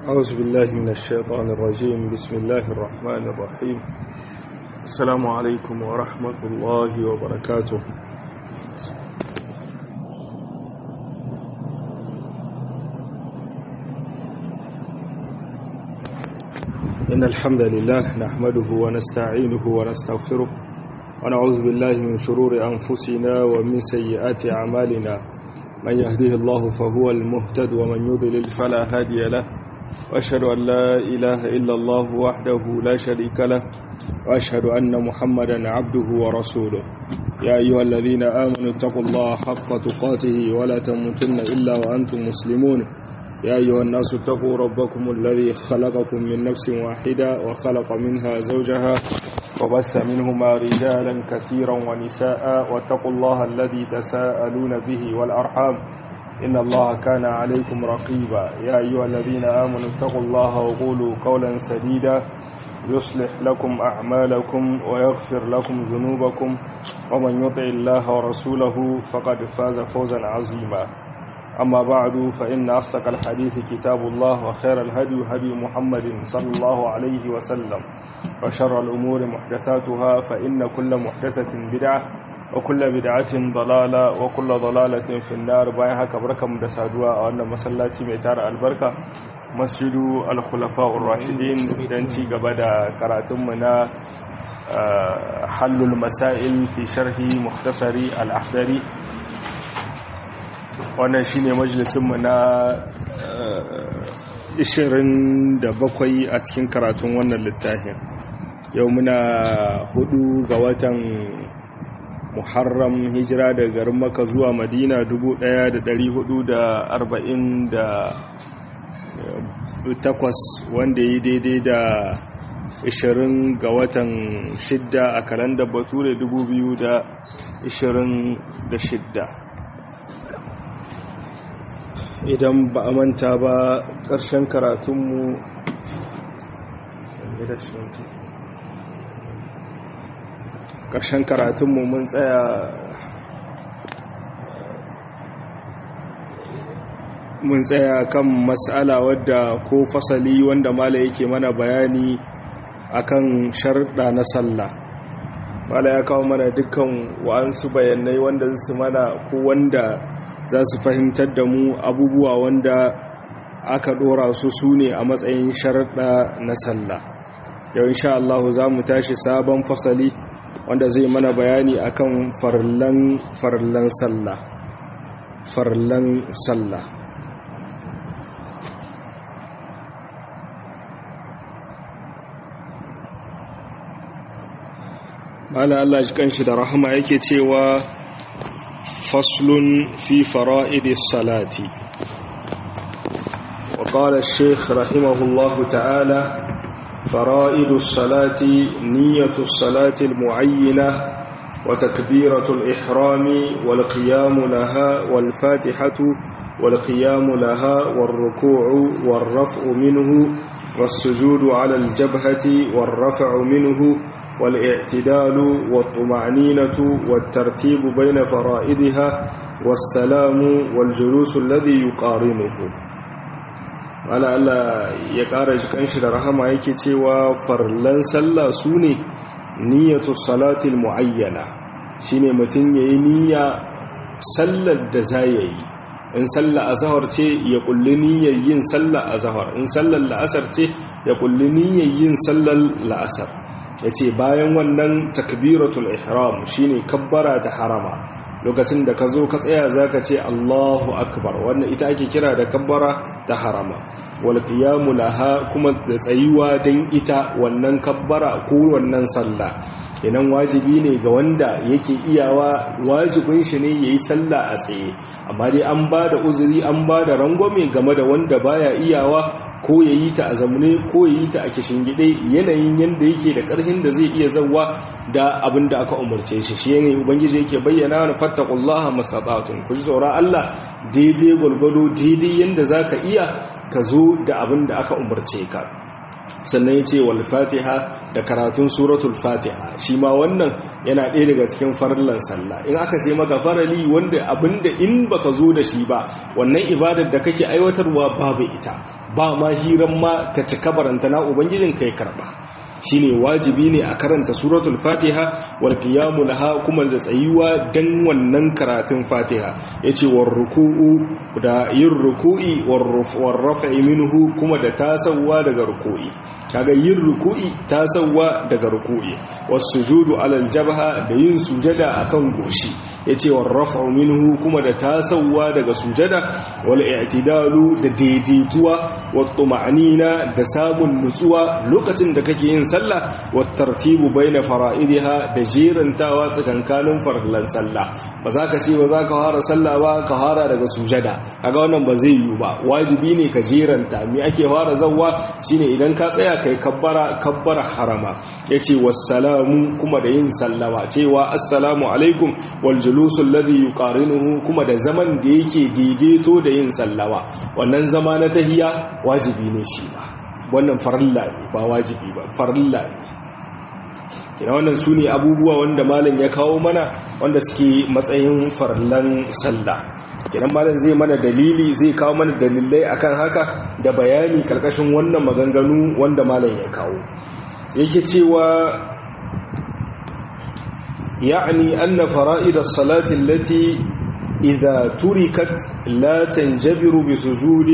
أعوذ بالله من الشيطان الرجيم بسم الله الرحمن الرحيم السلام عليكم ورحمة الله وبركاته إن الحمد لله نحمده ونستعينه ونستغفره ونعوذ بالله من شرور أنفسنا ومن سيئات أعمالنا من يهده الله فهو المهتد ومن يضلل فلا هادي له وأشهد أن لا إله إلا الله وحده لا شريك له وأشهد أن محمدا عبده ورسوله يا أيها الذين آمنوا اتقوا الله حق تقاته ولا تموتن إلا وأنتم مسلمون يا أيها الناس اتقوا ربكم الذي خلقكم من نفس واحدة وخلق منها زوجها وبث منهما رجالا كثيرا ونساء واتقوا الله الذي تساءلون به والأرحام إن الله كان عليكم رقيبا يا أيها الذين آمنوا اتقوا الله وقولوا قولا سديدا يصلح لكم أعمالكم ويغفر لكم ذنوبكم ومن يطع الله ورسوله فقد فاز فوزا عظيما أما بعد فإن أصدق الحديث كتاب الله وخير الهدي هدي محمد صلى الله عليه وسلم وشر الأمور محدثاتها فإن كل محدثة بدعة وكل بدعة ضلالة وكل ضلالة في النار باين haka barkamu da saduwa a wannan masallaci mai tara albarka masjidu al-khulafa'ur rashidin dan ci gaba da karatunmu na halul masail fi sharhi mukhtasari al-ahdari wannan shine majalisinmu na 27 a cikin karatun wannan littafin yau muna hudu ga watan muharram hijira da garin maka zuwa madina 1448 wanda yi daidai da 20 ga watan shidda a kalandar bature 2026 idan ba a manta ba ƙarshen karatunmu ƙarshen karatunmu mun tsaya mun tsaya kan matsala wadda ko fasali wanda mala yake mana bayani akan sharɗa na sallah mala ya kawo mana dukkan wa'ansu bayanai wanda su mana ko wanda za su fahimtar da mu abubuwa wanda aka ɗora su su ne a matsayin sharaɗa na sallah yau insha Allah za mu tashi sabon fasali wanda zai mana bayani akan farlan farlan sallah farlan sallah mala Allah shi kanshi da rahama yake cewa faslun fi fara'idis salati وقال الشيخ رحمه الله تعالى فرائد الصلاة نية الصلاة المعينة وتكبيرة الإحرام والقيام لها والفاتحة والقيام لها والركوع والرفع منه والسجود على الجبهة والرفع منه والاعتدال والطمأنينة والترتيب بين فرائدها والسلام والجلوس الذي يقارنه ala Allah ya ƙara jikan shi da rahama yake cewa farlan sallah su ne niyyatus salatil muayyana shine mutum yayi niyya sallar da za yi in sallar azhar ce ya kulli niyyar yin sallar azhar in sallar la'asar ce ya kulli niyyar yin sallar la'asar yace bayan wannan takbiratul ihram shine kabbara ta harama lokacin da ka zo ka tsaya za ka ce allahu akbar wannan ita ake kira da kabbara ta harama wal qiyamu laha kuma da tsayuwa don ita wannan kabbara ko wannan sallah idan wajibi ne ga wanda yake iyawa wajibin shi ne yayi sallah a tsaye amma dai an ba da uzuri an ba da rangwame game da wanda baya iyawa ko yayi ta a zamune ko yayi ta a gide yanayin yanda yake da karhin da zai iya zawa da abin da aka umarce shi shi ne ubangiji yake bayyana na fattaqullaha mastata'tum ku ji tsoron Allah daidai gwargwado daidai yanda zaka iya ka zo da abin da aka umarce ka sannan ya ce wal fatiha da karatun suratul fatiha shi ma wannan yana ɗaya daga cikin farillan sallah in aka ce maka farali wanda abinda in baka zo da shi ba wannan ibadar da kake aiwatarwa babu ita ba ma hiran ma ta cika barantana ubangijin kai karba shine wajibi ne a karanta suratul fatiha wal qiyamu laha kuma da tsayuwa dan wannan karatun fatiha yace war ruku'u da yin ruku'i war raf'i minhu kuma da tasawa daga ruku'i kaga yin ruku'i tasawa daga ruku'i was sujudu alal jabha da yin sujada akan goshi yace war raf'u minhu kuma da tasawa daga sujada wal i'tidalu da daidaituwa wat tuma'nina da samun nutsuwa lokacin da kake yin sallah wa tartibu baina fara'idiha da jerantawa tsakankanin farlan sallah ba za ka ce ba za ka fara sallah ba ka fara daga sujada kaga wannan ba zai yiwu ba wajibi ne ka jeranta me ake fara zawwa shine idan ka tsaya kai kabbara kabbara harama yace wassalamu kuma da yin sallama cewa assalamu alaikum wal julus alladhi yuqarinuhu kuma da zaman da yake daidaito da yin sallama wannan zama na tahiya wajibi ne shi ba wannan farilla ne ba wajibi ba farilla ne kina wannan su ne abubuwa wanda malam ya kawo mana wanda suke matsayin farillan sallah kinan malam zai mana dalili zai kawo mana dalilai akan haka da bayani karkashin wannan maganganu wanda malam ya kawo yake cewa يعني أن فرائد الصلاة التي إذا تركت لا تنجبر بسجود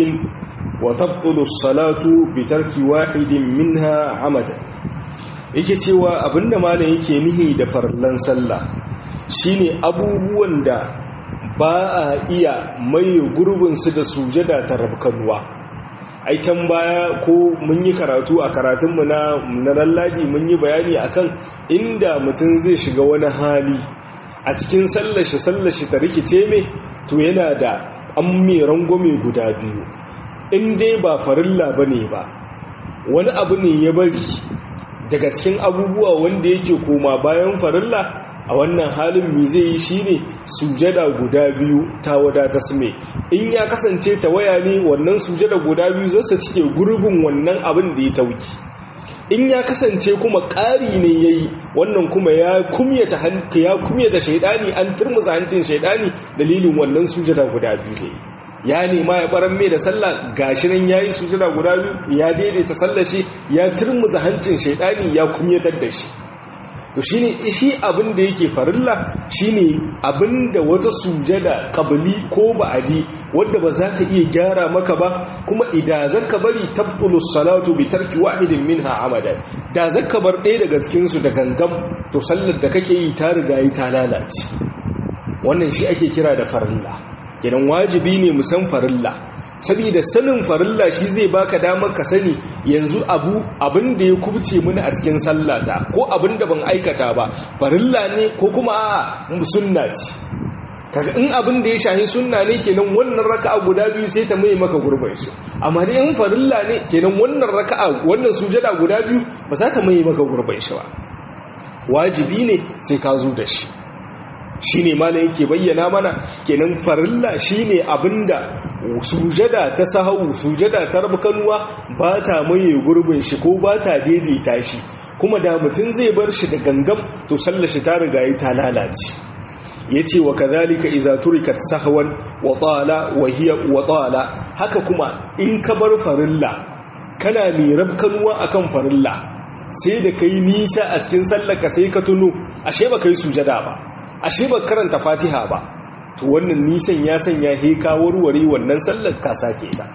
وتبطل الصلاة بترك واحد منها عمدا yake cewa abinda malam yake nihi da farlan sallah shine abubuwan da ba a iya mai gurbin su da sujada ta rabkanuwa ai can baya ko mun yi karatu a karatunmu na na lallaji mun yi bayani akan inda mutum zai shiga wani hali a cikin sallashi sallashi ta rikice mai to yana da an mai rangwame guda biyu in dai ba farilla ba ne ba wani abu ne ya bari daga cikin abubuwa wanda yake koma bayan farilla a wannan halin mi zai yi shine sujada guda biyu ta wadata su mai in ya kasance ta waya ne wannan sujada guda biyu zasa cike gurbin wannan abin da ya tauki in ya kasance kuma ƙari ne ya yi wannan kuma ya kumyata ya kumyata shaidani an turmuza hancin shaidani dalilin wannan sujada guda biyu ne ya nema ya baran mai da sallah gashi nan yayi sujada guda biyu ya daidaita sallar shi ya turmuza hancin shaidani ya kumyatar da shi to shine shi abin da yake farilla shine abin da wata sujada kabili ko ba'adi wanda ba za ta iya gyara maka ba kuma idan zaka bari tabtulus salatu bi tarki wahidin minha amadan da zaka bar ɗaya daga cikin su da gangam to sallar da kake yi ta riga yi ta lalace wannan shi ake kira da farilla gidan wajibi ne mu san farilla saboda sanin farilla shi zai baka damar ka sani yanzu abu abin da ya kubce mini a cikin sallata ko abin da ban aikata ba farilla ne ko kuma a'a sunna ce kaga in abin da ya shahi sunna ne kenan wannan raka'a guda biyu sai ta mai maka gurbin shi amma dai in farilla ne kenan wannan raka'a wannan sujada guda biyu ba za ta mai maka gurbin shi ba wajibi ne sai ka zo da shi shine malam yake bayyana mana kenan farilla shine abinda sujada ta sahau sujada ta rabkanuwa ba ta maye gurbin shi ko ba ta daidaita shi kuma da mutum zai bar shi da gangam to sallar shi ta riga yi ta lalace yace wa kadhalika idza turikat sahwan wa tala wa hiya wa tala haka kuma in ka bar farilla kana mai rabkanuwa akan farilla sai da kai nisa a cikin sallarka sai ka tuno ashe ba kai sujada ba ashe ba karanta fatiha ba to wannan nisan ya sanya heka warware wannan sallar ka sake ta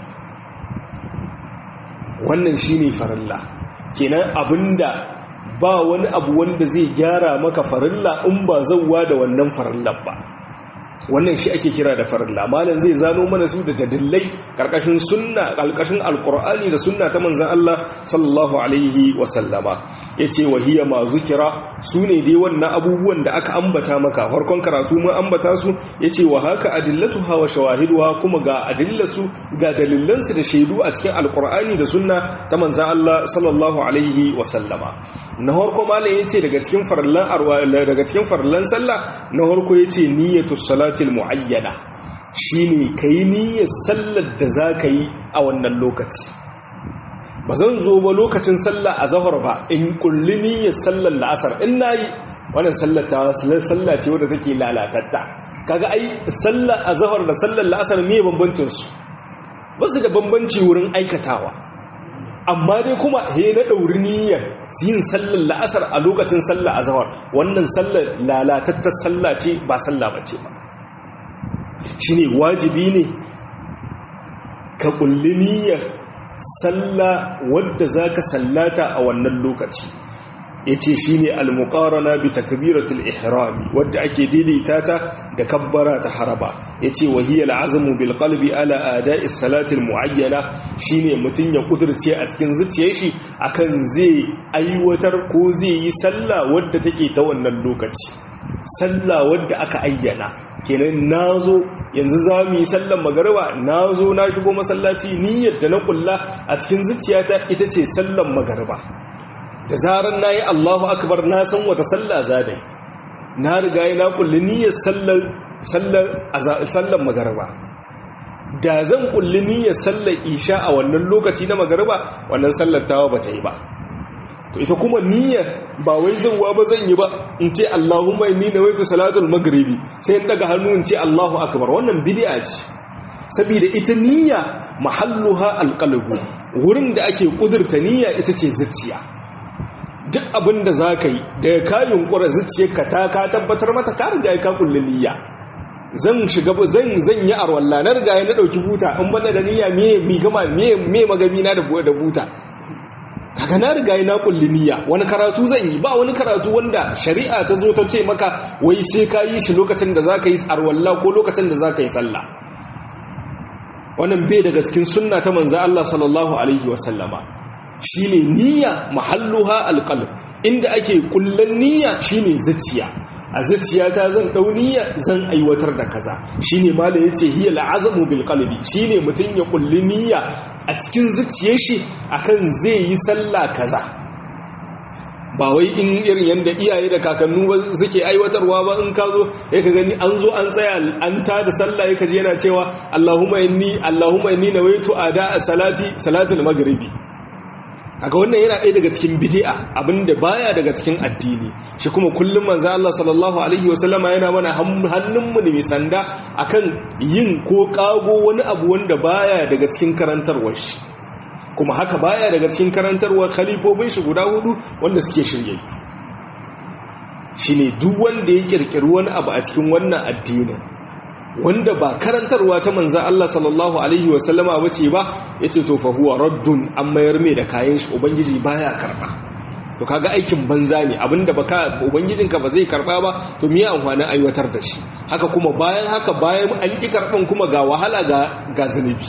wannan shine farilla kenan abinda ba wani abu wanda zai gyara maka farilla in ba zauwa da wannan farillar ba wannan shi ake kira da farilla malam zai zano mana su da dalilai karkashin sunna karkashin alqur'ani da sunna ta manzon Allah sallallahu alaihi wa sallama yace wa hiya ma zukira sune dai wannan abubuwan da aka ambata maka farkon karatu mun ambata su yace wa haka adillatuha wa shawahiduha kuma ga adillatu ga dalilan su da shaidu a cikin alqur'ani da sunna ta manzon Allah sallallahu alaihi wa sallama na farko malam yace daga cikin farillan daga cikin farillan sallah na farko yace niyyatus salat salatil muayyana shine kai niyyar sallar da zaka yi a wannan lokaci ba zan zo ba lokacin sallah a zahar ba in kulli niyyar sallar la'asar in nayi wannan sallar ta sallah ce wadda take lalatatta kaga ai sallar a zahar da sallar la'asar me bambancin su ba su da bambanci wurin aikatawa amma dai kuma he na ɗauri niyyar yin sallar la'asar a lokacin sallar a zahar wannan sallar lalatattar sallah ce ba sallah ba ce ba shi ne wajibi ne ka ƙulli niyyar sallah wadda za ka sallata a wannan lokaci ya ce shi ne almukarana bi takbiratul ihrami wadda ake daidaita ta da kabbara ta haraba ya ce wahiyar azamu bil qalbi ala ada'i salatil muayyana shine mutum ya kudurce a cikin zuciyar shi akan zai aiwatar ko zai yi sallah wadda take ta wannan lokaci sallah wadda aka ayyana kenan nazo yanzu za mu yi sallan magariba nazo na shigo masallaci niyyar da na kulla a cikin zuciyata ita ce sallan magariba da zarar na yi allahu akbar na san wata sallah zadai na riga yi na kulli niyyar sallar magarba da zan kulli niyyar sallar isha a wannan lokaci na magarba wannan sallar tawa ba ta yi ba to ita kuma niyyar ba wai zauwa ba zan yi ba in ce allahumma inni nawaitu salatul maghribi sai in daga hannu in ce allahu akbar wannan bid'a ce saboda ita niyya mahalluha alqalbu wurin da ake kudurta niyya ita ce zuciya duk abin da za ka yi daga kayan ƙura zuciyarka ta ka tabbatar mata ka riga ka kulle niyya zan shiga zan zan yi arwalla na riga na dauki buta in bana da niyya me mi gama me me magami na da da buta kaga na riga na kulle niyya wani karatu zan yi ba wani karatu wanda shari'a ta zo ta ce maka wai sai ka yi shi lokacin da za ka yi arwalla ko lokacin da za ka yi sallah wannan bai daga cikin sunna ta manzo Allah sallallahu alaihi wa sallama shine niyya mahalluha alqalb inda ake kullan niyya shine zuciya a zuciyata zan dau niyya zan aiwatar da kaza shine mala yace hiya al'azamu bil qalbi shine mutun ya kulli niyya a cikin zuciyar shi akan zai yi sallah kaza ba wai in irin yanda iyaye da kakannu ba suke aiwatarwa ba in ka zo ya ka gani an zo an tsaya an ta da sallah ya kaji yana cewa Allahumma inni Allahumma inni nawaitu ada salati salatul maghribi kaga wannan yana ɗaya daga cikin bid'a abinda baya daga cikin addini shi kuma kullum manzo Allah sallallahu alaihi wasallama yana mana hannunmu ne mai sanda akan yin ko kago wani abu wanda baya daga cikin karantarwar shi kuma haka baya daga cikin karantarwar khalifofin shi guda hudu wanda suke shirye shine duk wanda ya kirkiri wani abu a cikin wannan addinin wanda ba karantarwa ta manzan Allah sallallahu Alaihi wasallama wace ba ya ce to fahuwa raddun an mayar mai da kayan shi ubangiji baya karba to kaga aikin banza ne abinda baka ubangijinka ba zai karba ba to miya amfanin aiwatar da shi haka kuma bayan haka bayan an ki karban kuma ga wahala ga ga zunubi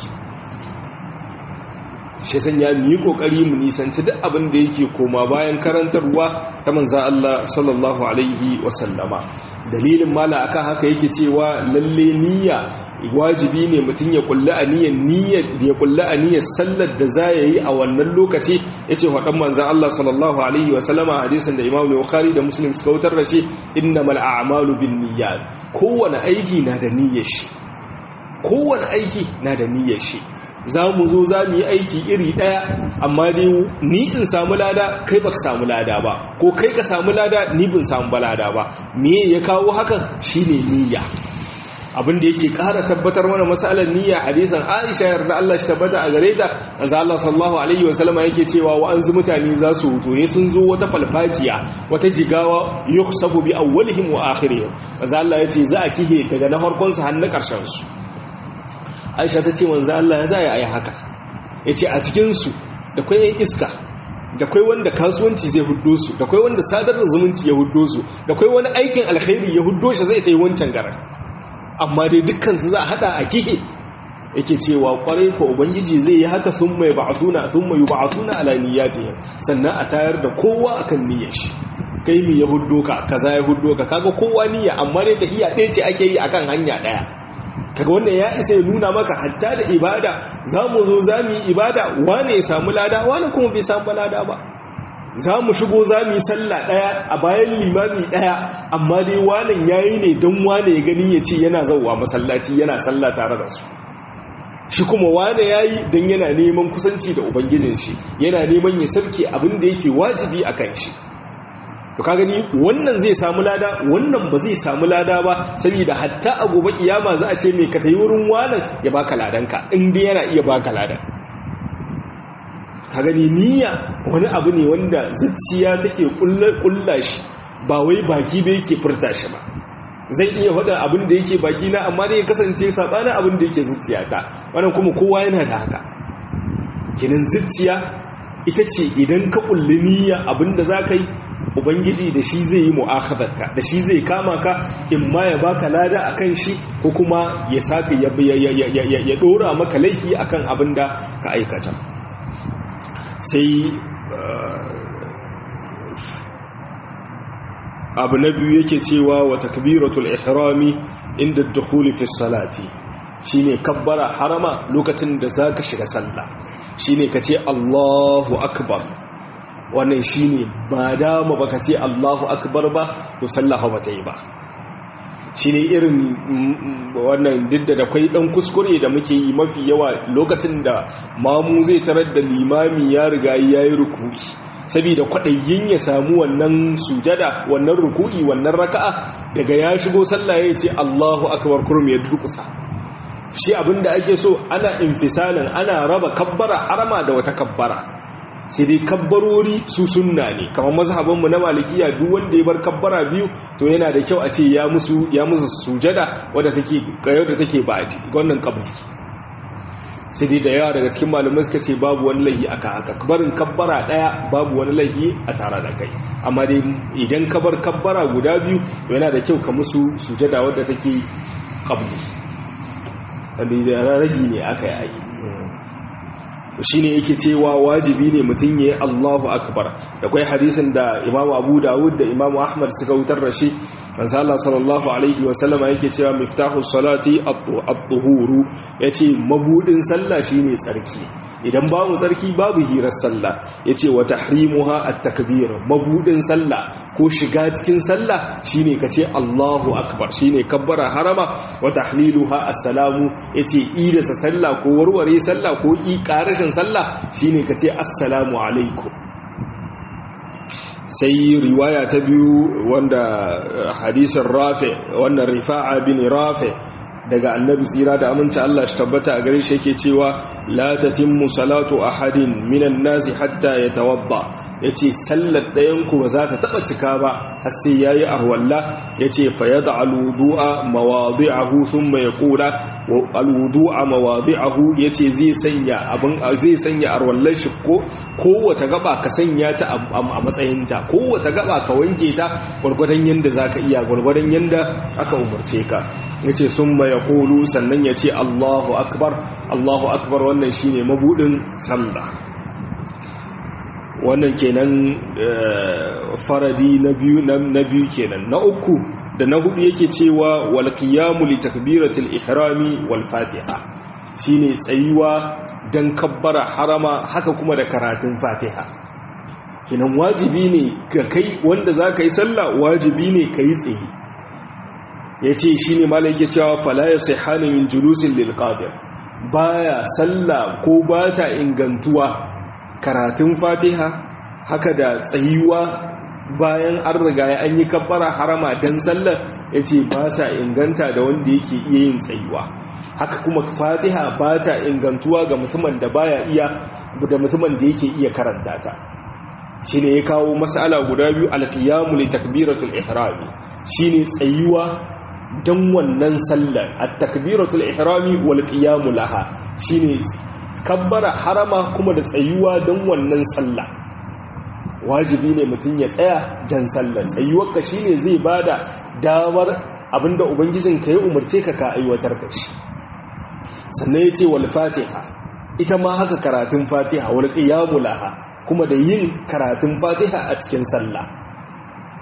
shi san ya mu yi kokari mu nisanci duk abin da yake koma bayan karantarwa ta manzan Allah sallallahu alaihi wasallama dalilin mala akan haka yake cewa lalle niyya wajibi ne mutum ya kulli aniyar niyyar da ya kulli aniyar sallar da za ya yi a wannan lokaci yace wadan manzan Allah sallallahu alaihi wasallama hadisin da Imam Bukhari da Muslim suka wutar da shi innamal a'malu binniyat kowane aiki na da niyyar shi kowane aiki na da niyyar shi za mu zo za mu yi aiki iri ɗaya amma dai ni in samu lada kai ba samu lada ba ko kai ka samu lada ni bin samu ba lada ba me ya kawo hakan shine niyya abin da yake ƙara tabbatar mana masalar niyya hadisan Aisha yarda Allah shi tabbata a gare ta manzo Allah sallallahu alaihi wasallama yake cewa wa anzu mutane za su huto ya sun zo wata falfajiya wata jigawa yuhsabu bi awwalihim wa akhirihim manzo Allah yace za a kihe daga na farkon su har na ƙarshen su aisha ta ce manzo Allah ya zaya ayi haka yace a cikin su da kai yan iska da kai wanda kasuwanci zai huddo su da kai wanda sadar da zumunci ya huddo su da kai wani aikin alkhairi ya huddo shi zai tai wancan garan amma dai dukkan su za a hada a kihe yake cewa kwarai ko ubangiji zai yi haka sun mai ba'asuna sun mai ba'asuna ala niyyatihim sannan a tayar da kowa akan niyyar shi kai mi ya huddo ka kaza ya huddo ka kaga kowa niyya amma dai tahiyya ɗaya ce ake yi akan hanya ɗaya kaga wannan ya isa ya nuna maka hatta da ibada za mu zo za mu yi ibada wane ya samu lada wane kuma bai samu lada ba za mu shigo za mu yi sallah ɗaya a bayan limami ɗaya amma dai wanan ya yi ne don wane ya gani ya ce yana zauwa masallaci yana sallah tare da su shi kuma wane yayi dan yana neman kusanci da ubangijin shi yana neman ya sarke abin da yake wajibi akan shi to ka gani wannan zai samu lada wannan ba zai samu lada ba saboda hatta a gobe kiyama za a ce mai ka tayi wurin wanan ya baka ladanka in dai yana iya baka ladan ka gani niyya wani abu ne wanda zuciya take kulla shi ba wai baki ba yake furta shi ba zai iya faɗa abin da yake baki na amma dai ya kasance sabanin abin da yake zuciya ta wannan kuma kowa yana da haka kenan zuciya ita ce idan ka kulli niyya abin da za ka yi ubangiji da shi zai yi mu'akhadarka da shi zai kama ka in ma ya baka lada akan shi ko kuma ya saka ya ya dora maka laifi akan abin da ka aikata sai abu na biyu yake cewa wa takbiratul ihrami inda dukhuli fi salati shine kabbara harama lokacin da zaka shiga sallah shine kace Allahu akbar wannan shine ba dama baka ce Allahu akbar ba to sallah ba ta yi ba shine irin wannan didda da kwai dan kuskure da muke yi mafi yawa lokacin da mamu zai tarar da limami ya riga yayi ruku'i saboda kwaɗayyin ya samu wannan sujada wannan ruku'i wannan raka'a daga ya shigo sallah ya ce Allahu akbar kurum ya durkusa shi abinda ake so ana infisalin ana raba kabbara harama da wata kabbara sai dai kabbarori su sunna ne kamar mazhabinmu na malikiya duk wanda ya bar kabbara biyu to yana da kyau a ce ya musu ya musu sujada wadda take da take ba'di wannan kabri sai dai da yawa daga cikin malamai suka ce babu wani laihi aka haka barin kabbara daya babu wani laihi a tare da kai amma dai idan ka bar kabbara guda biyu to yana da kyau ka musu sujada wadda take qabli wanda ragi ne aka yi aiki shi ne yake cewa wajibi ne mutum ya yi allahu akbar da kwai hadisin da imamu abu dawud da imamu ahmad suka wutar da shi manzo Allah sallallahu alaihi wa sallama yake cewa miftahu salati at-tuhuru yace mabudin sallah shine tsarki idan babu tsarki babu hirar sallah yace wa tahrimuha at-takbir mabudin sallah ko shiga cikin sallah shine kace Allahu akbar shine kabbara harama wa tahliluha assalamu yace idasa sallah ko warware sallah ko i karashin sallah shine kace assalamu alaikum sai riwaya ta biyu wanda hadisin rafi wannan rifa'a bin rafi daga annabi tsira da aminci Allah shi tabbata a gare shi yake cewa la tatimmu salatu ahadin minan nasi hatta yatawadda yace sallar ɗayan ku ba za ta taba cika ba har sai yayi arwalla yace fa yad'al wudu'a mawadi'ahu thumma yaqula wa alwudu'a mawadi'ahu yace zai sanya abin zai sanya arwallar shi ko kowace gaba ka sanya ta a matsayin ta kowace gaba ka wanke ta gurgurdan yanda zaka iya gurgurdan yanda aka umarce ka yace summa ya kulu sannan ya ce Allahu akbar Allahu akbar wannan shine mabudin sallah wannan kenan faradi na biyu na biyu kenan na uku da na hudu yake cewa wal qiyamu li takbiratil ihrami wal fatiha shine tsayuwa dan kabbara harama haka kuma da karatun fatiha kenan wajibi ne ka kai wanda za ka yi sallah wajibi ne ka yi tsaye ya ce shi ne mala yake cewa falaya sai hannun min julusin lilƙadir baya sallah ko ba ta ingantuwa karatun fatiha haka da tsayuwa bayan an riga ya an yi kabbara harama don sallar ya ce ba sa inganta da wanda yake iya yin tsayuwa haka kuma fatiha ba ta ingantuwa ga mutumin da baya iya da mutumin da yake iya karanta ta shi ne ya kawo matsala guda biyu alƙiyamu li takbiratul ihrami shi ne tsayuwa don wannan sallar a takbiratul ihrami wal qiyamu laha shine kabbara harama kuma da tsayuwa don wannan sallah wajibi ne mutum ya tsaya dan sallar tsayuwar ka shine zai bada damar abinda ubangijin ka ya umarce ka ka aiwatar da shi sannan yace wal fatiha ita ma haka karatun fatiha wal qiyamu laha kuma da yin karatun fatiha a cikin sallah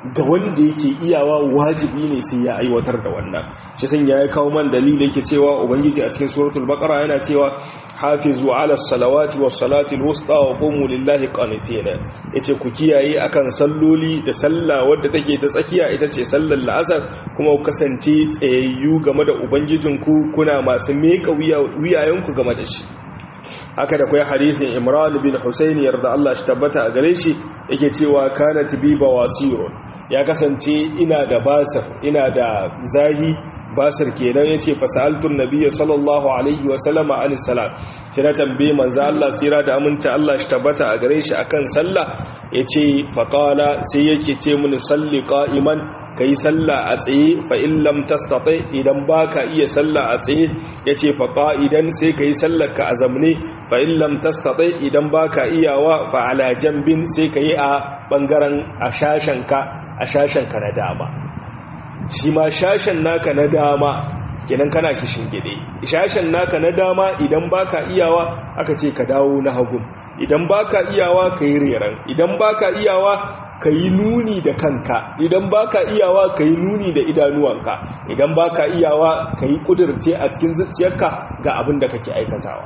ga wanda yake iyawa wajibi ne sai ya aiwatar da wannan shi san ya kawo man dalili yake cewa ubangiji a cikin suratul baqara yana cewa hafizu ala salawati was salati alwusta wa qumu lillahi qanitin yace ku kiyaye akan salloli da sallah wadda take ta tsakiya ita ce sallar la'asar kuma ku kasance tsayayyu game da ubangijinku kuna masu meka wiyayenku game da shi haka da kwai hadisin imran bin husayn yarda Allah shi tabbata a gare shi yake cewa kana tibiba wasirun ya kasance ina da basir ina da zahi basir kenan yace fasaltun nabiyyi sallallahu alaihi wa sallama an salat shi na tambaye manzo Allah tsira da aminta Allah shi tabbata a gare shi akan sallah yace faqala sai yake ce mun salli qa'iman kai sallah a tsaye fa in lam tastati idan baka iya sallah a tsaye yace fa qa'idan sai kai sallar ka a zamne fa in lam tastati idan baka iyawa fa ala jambin sai kai a bangaren a shashen ka a shashen ka na dama shi ma shashen naka na dama kenan kana kishin gide shashen naka na dama idan baka iyawa aka ce ka dawo na hagun idan baka iyawa ka yi reran idan baka iyawa ka yi nuni da kanka idan baka iyawa ka yi nuni da idanuwanka idan baka iyawa ka yi kudurce a cikin zuciyarka ga abin da kake aikatawa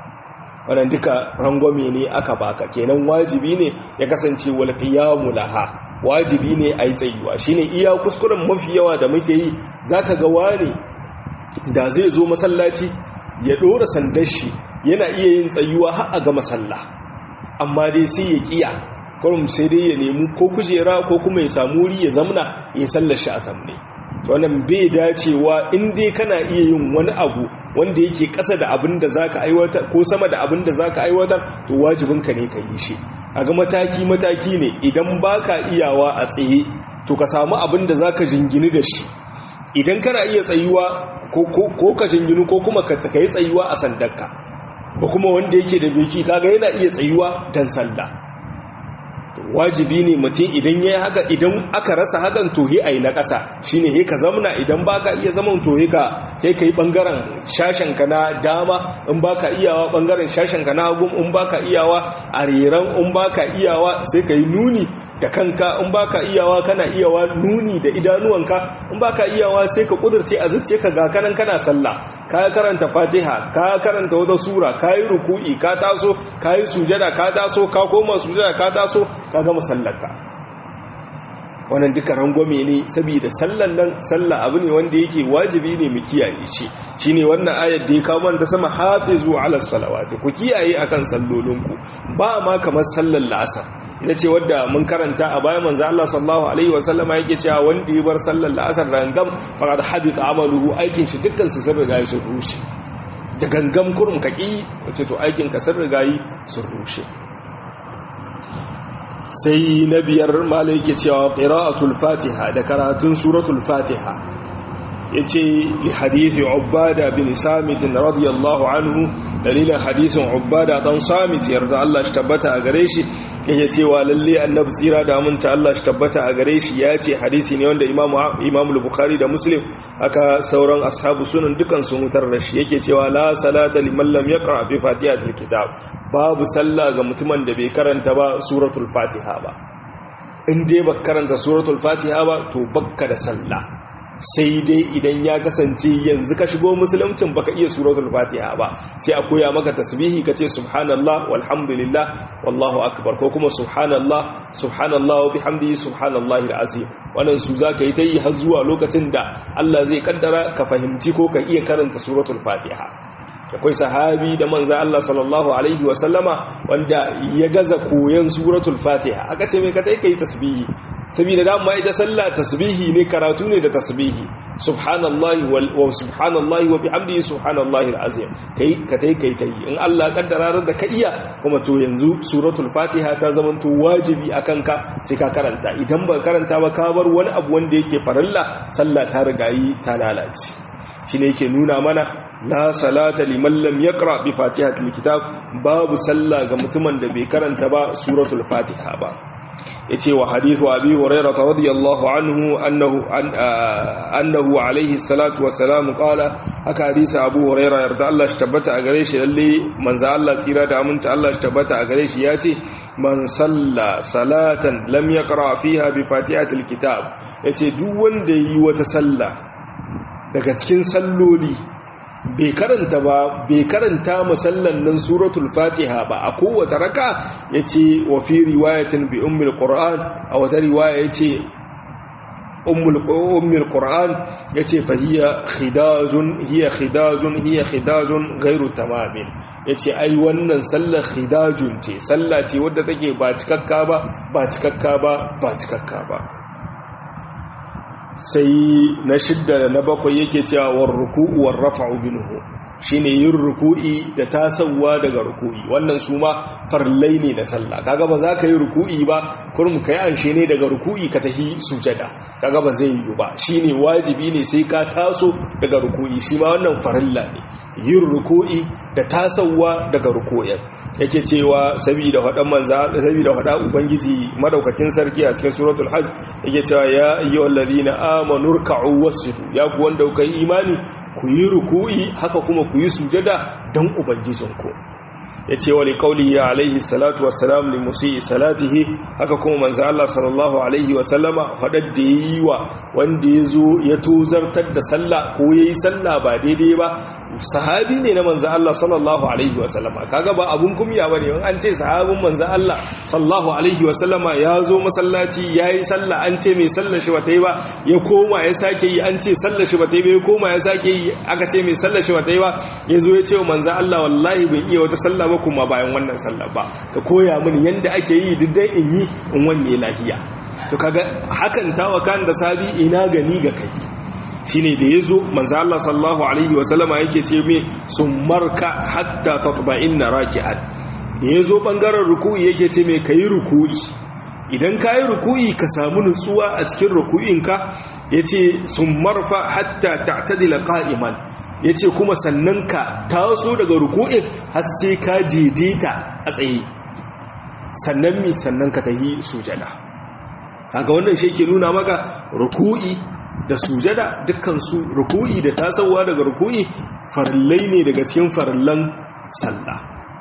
wannan duka rangwame ne aka baka kenan wajibi ne ya kasance wal qiyamu laha wajibi ne a yi tsayuwa shine iya kuskuren mafi yawa da muke yi zaka ga wani da zai zo masallaci ya ɗora sandar shi yana iya yin tsayuwa har a ga masalla amma dai sai ya kiya kurum sai dai ya nemi ko kujera ko kuma ya samu wuri ya zamna ya sallar shi a zamne wannan bai dacewa in dai kana iya yin wani abu wanda yake ƙasa da abin da zaka aiwatar ko sama da abin da zaka aiwatar to wajibinka ne ka yi shi a ga mataki mataki ne idan baka iyawa a tsaye to ka samu abin da zaka jingini da shi idan kana iya tsayuwa ko ka jinginu ko kuma ka yi tsayuwa a sandarka ko kuma wanda yake da beki kaga yana iya tsayuwa dan sallah wajibi ne mutum idan ya haka idan aka rasa hakan to he ayi na ƙasa shine he ka zamna idan baka iya zaman to he ka he kai bangaren shashen ka na dama in baka iyawa bangaren shashen ka na hagu in baka iyawa a reran in baka iyawa sai kai nuni da kanka in baka iyawa kana iyawa nuni da idanuwanka in baka iyawa sai ka kudurce a zuciya ka ga kanan kana sallah ka karanta fatiha ka karanta wata sura ka yi ruku'i ka taso ka yi sujada ka taso ka koma sujada ka taso ka gama sallarka wannan duka rangwame ne saboda sallan nan sallah abu ne wanda yake wajibi ne mu kiyaye shi shine wannan ayar da ya kawo man da sama hafizu ala salawati ku kiyaye akan sallolinku ba ma kamar sallar la'asar ita ce wadda mun karanta a bayan manzo Allah sallallahu alaihi wasallama yake cewa wanda ya bar sallar la'asar rangam faqad habita amaluhu aikin shi dukkan su sun riga sun rushe da gangam kurum kaki wace to aikin ka sun riga sun rushe sai na biyar malai yake cewa qira'atul fatiha da karatun suratul fatiha yace li hadithi ubada bin samit radiyallahu anhu dalilin hadisin ubada dan samit yarda Allah shi tabbata a gare shi yake cewa lalle annabi tsira da aminta Allah shi tabbata a gare shi yace hadisi ne wanda imamu imamu bukhari da muslim aka sauran ashabu sunan dukan sun mutar da shi yake cewa la salata liman lam yaqra bi fatihatil kitab babu sallah ga mutumin da bai karanta ba suratul fatiha ba in dai baka karanta suratul fatiha ba to bakka da sallah sai dai idan ya kasance yanzu ka shigo musuluncin baka iya suratul fatiha ba sai a koya maka tasbihi ka ce subhanallah walhamdulillah wallahu akbar ko kuma subhanallah subhanallah wa bihamdihi subhanallahi alazim wannan su zaka yi ta yi har zuwa lokacin da Allah zai kaddara ka fahimci ko ka iya karanta suratul fatiha akwai sahabi da manza Allah sallallahu alaihi wa sallama wanda ya gaza koyon suratul fatiha aka ce mai ka tai kai tasbihi saboda dama ita sallah tasbihi ne karatu ne da tasbihi subhanallahi wa subhanallahi wa bihamdihi subhanallahi alazim kai ka tai kai tai in Allah kaddara da ka iya kuma to yanzu suratul fatiha ta zama to wajibi akan ka sai ka karanta idan ba karanta ba ka bar wani abu wanda yake farilla sallah ta rigayi ta lalace shine yake nuna mana la salata liman lam yaqra bi fatihatil kitab babu sallah ga mutumin da bai karanta ba suratul fatiha ba yace wa hadithu abi hurairah radiyallahu anhu annahu annahu alayhi salatu wassalam qala haka hadisi abu hurairah yarda Allah shi tabbata a gare shi lalle manzo Allah tsira da aminci Allah shi tabbata a gare shi yace man salla salatan lam yaqra fiha bi fatihatil kitab yace duk wanda yi wata salla daga cikin salloli bai karanta ba bai karanta musallan nan suratul fatiha ba a kowace raka yace wa fi riwayatin bi ummul qur'an a wata riwaya yace ummul ummul qur'an yace fa hiya khidajun hiya khidajun hiya khidajun ghairu tamamin yace ai wannan sallar khidajun ce salla ce wadda take ba cikakka ba ba cikakka ba ba cikakka ba sai na shidda da na bakwai yake cewa war ruku'u war rafa'u minhu shine yin ruku'i da tasawa daga ruku'i wannan su ma farlai ne da sallah kaga ba za ka yi ruku'i ba kurum kai anshe ne daga ruku'i ka tahi sujada kaga ba zai yi ba shine wajibi ne sai ka taso daga ruku'i shi ma wannan farilla ne yin ruku'i da tasawa daga ruku'in yake cewa saboda hadan manza saboda hada ubangiji madaukakin sarki a cikin suratul hajj yake cewa ya ayyuhallazina amanu ruk'u wasjudu ya ku wanda kuka yi imani ku yi ruku'i haka kuma ku yi sujada don ubangijinku ya ce wa liƙauli ya alaihi salatu wasalam li musi salatihi haka kuma manzo Allah sallallahu alaihi wasallama faɗar da ya yi wa wanda ya zo ya tozartar da sallah ko ya yi sallah ba daidai ba sahabi ne na manzo Allah sallallahu alaihi wasallama kaga ba abun kumya bane in an ce sahabin manzo Allah sallallahu alaihi wasallama ya zo masallaci ya yi sallah an ce mai sallar shi bata yi ba ya koma ya sake yi an ce sallar shi bata yi ba ya koma ya sake yi aka ce mai sallar shi bata yi ba ya zo ya ce wa manzo Allah wallahi ban iya wata sallah ba kuma bayan wannan sallah ba ka koya mini yanda ake yi duk dai in yi in wanye lahiya to kaga hakan tawakan da sabi ina gani ga kai shine da yazo manzo Allah sallallahu alaihi wa sallama yake ce me summarka hatta tatba'inna raki'an da yazo bangaren ruku'i yake ce me kai ruku'i idan ka yi ruku'i ka samu nutsuwa a cikin ruku'inka yace summarfa hatta ta'tadila qa'iman ya ce kuma sannan ka taso daga ruku'in har sai ka daidaita a tsaye sannan mi sannan ka tahi sujada haka wannan shi ke nuna maka ruku'i da sujada dukkansu ruku'i da tasowa daga ruku'i farillai ne daga cikin farillan sallah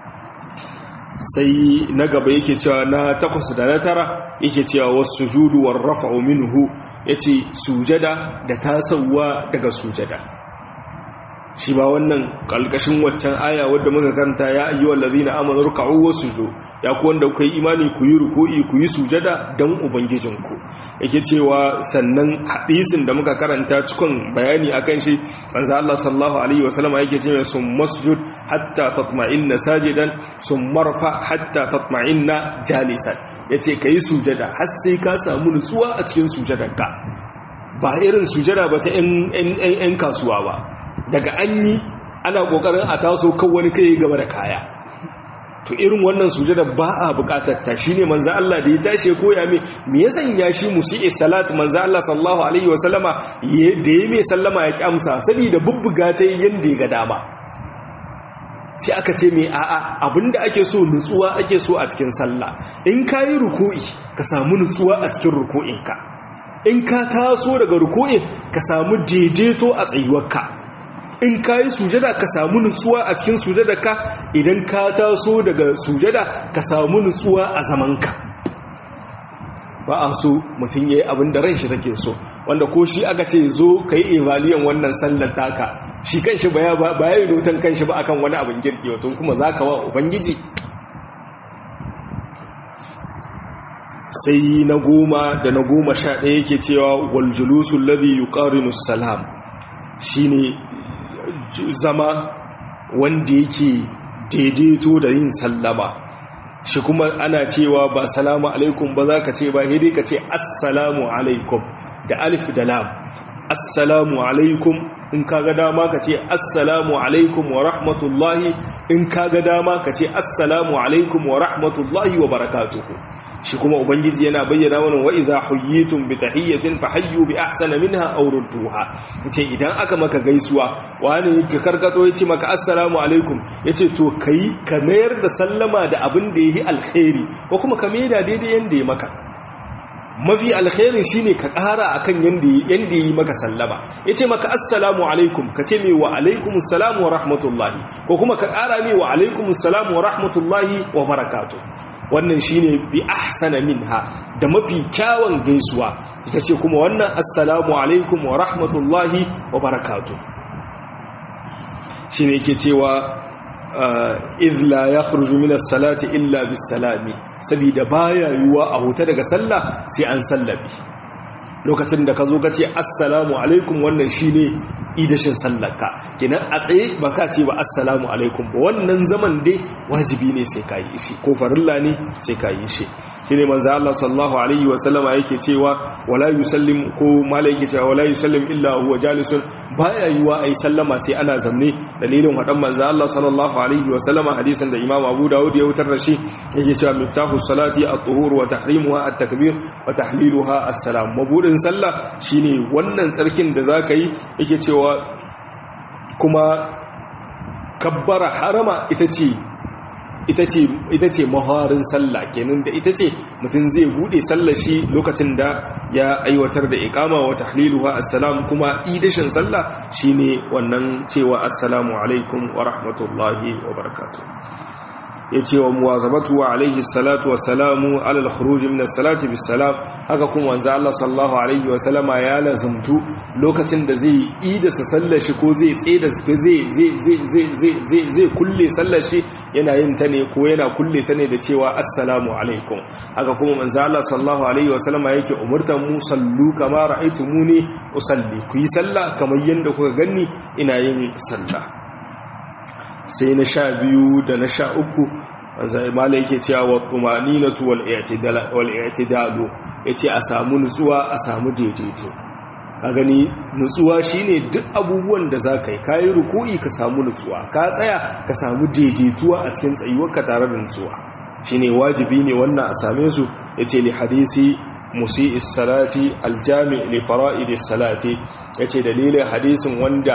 sai na gaba yake cewa na takwas da na tara yake cewa wasu juduwar rafa'u minhu ya ce sujada da tasowa daga sujada shi ba wannan kalkashin waccan aya wadda muka karanta ya ayyuhal ladina amanu ruk'u wasjudu ya ku wanda kuka yi imani ku yi ruku'i ku yi sujada dan ubangijinku yake cewa sannan hadisin da muka karanta cikon bayani akan shi manzo Allah sallallahu alaihi wasallam yake cewa sum masjud hatta tatma'inna sajidan sum marfa hatta tatma'inna jalisan yace kai sujada har sai ka samu nutsuwa a cikin sujadanka ba irin sujada ba ta 'yan kasuwa ba daga an yi ana kokarin a taso kan wani kai gaba da kaya to irin wannan sujada ba a bukatar ta shine manzo Allah da ya tashi koya me me ya sanya shi musi'i salat manzo Allah sallallahu alaihi wasallama da ya mai sallama ya kyamsa saboda bubbuga ta yanda ya ga dama sai aka ce mai a'a abinda ake so nutsuwa ake so a cikin sallah in kayi ruku'i ka samu nutsuwa a cikin ruku'inka in ka taso daga ruku'in ka samu daidaito a tsayuwarka in ka yi sujada ka samu nutsuwa a cikin sujadarka idan ka taso daga sujada ka samu nutsuwa a zamanka ba a so mutum ya yi abin da ran shi take so wanda ko shi aka ce zo ka yi evaliyan wannan sallar taka shi kan shi ba ya yi notan kan shi ba akan wani abin girki wato kuma za ka wa ubangiji sai na goma da na goma sha ɗaya yake cewa waljulusun ladhi yuqarinu salam shine zama wanda yake daidaito da yin sallama shi kuma ana cewa ba salamu alaikum ba za ka ce ba hidi ka ce assalamu alaikum da alif da lam assalamu alaikum in kaga dama ka ce assalamu alaikum wa rahmatullahi in kaga dama ka ce assalamu alaikum wa rahmatullahi wa barakatuhu shi kuma ubangiji yana bayyana mana wa iza huyyitum bi tahiyyatin fahayyu bi ahsana minha aw rudduha kace idan aka maka gaisuwa wani ka karkato yace maka assalamu alaikum yace to kai ka mayar da sallama da abin da yayi alkhairi ko kuma ka mayar da daidai yanda ya maka mafi alkhairin shine ka ƙara akan yanda yanda yi maka sallama yace maka assalamu alaikum kace mai wa alaikumus salam wa rahmatullahi ko kuma ka ƙara mai wa alaikumus salam wa rahmatullahi wa barakatuh wannan shine bi ahsana minha da mafi kyawun gaisuwa ita ce kuma wannan assalamu alaikum wa rahmatullahi wa barakatuh shine yake cewa idh la yakhruju min as-salati illa bis-salami saboda baya yuwa a huta daga sallah sai an sallabi lokacin da ka zo ka ce assalamu alaikum wannan shine idashin sallarka kenan a tsaye ba ka ce ba assalamu alaikum ba wannan zaman dai wajibi ne sai ka yi shi ko farilla ne sai ka yi shi shine manzo Allah sallallahu alaihi wa sallama yake cewa wala yusallim ko malai yake cewa wala yusallim illa huwa jalisun baya yiwa ai sallama sai ana zamne dalilin hadan manzo Allah sallallahu alaihi wa sallama hadisin da Imam Abu Dawud ya wutar da shi yake cewa miftahu salati at-tuhur wa tahrimuha at-takbir wa tahliluha as-salam mabudin sallah shine wannan tsarkin da zaka yi yake cewa kuma kabbara harama ita ce ita ce ita ce maharin sallah kenan da ita ce mutum zai bude sallar shi lokacin da ya aiwatar da iqama wa tahliluha assalam kuma idashin sallah shine wannan cewa assalamu alaikum wa rahmatullahi wa barakatuh yace wa muwazabatu wa alaihi salatu wa salamu ala al-khuruj min as-salati bis-salam haka kuma wanzu Allah sallallahu alaihi wa sallama ya lazumtu lokacin da zai ida sa sallar shi ko zai tseda zai zai zai zai zai zai kulle sallar shi yana yin ta ne ko yana kulle ta ne da cewa assalamu alaikum haka kuma manzo Allah sallallahu alaihi wa sallama yake umurtan mu sallu kama ra'aytumuni usalli ku yi sallah kamar yanda kuka ganni ina yin sallah sai na sha biyu da na sha uku mala yake cewa wa tumaninatu wal i'tidalu yace a samu nutsuwa a samu daidaito ka gani nutsuwa shine duk abubuwan da zaka yi kai ruku'i ka samu nutsuwa ka tsaya ka samu daidaituwa a cikin tsayuwarka tare da nutsuwa shine wajibi ne wannan a same su yace li hadisi musi'is salati aljami' li fara'idis salati yace dalilin hadisin wanda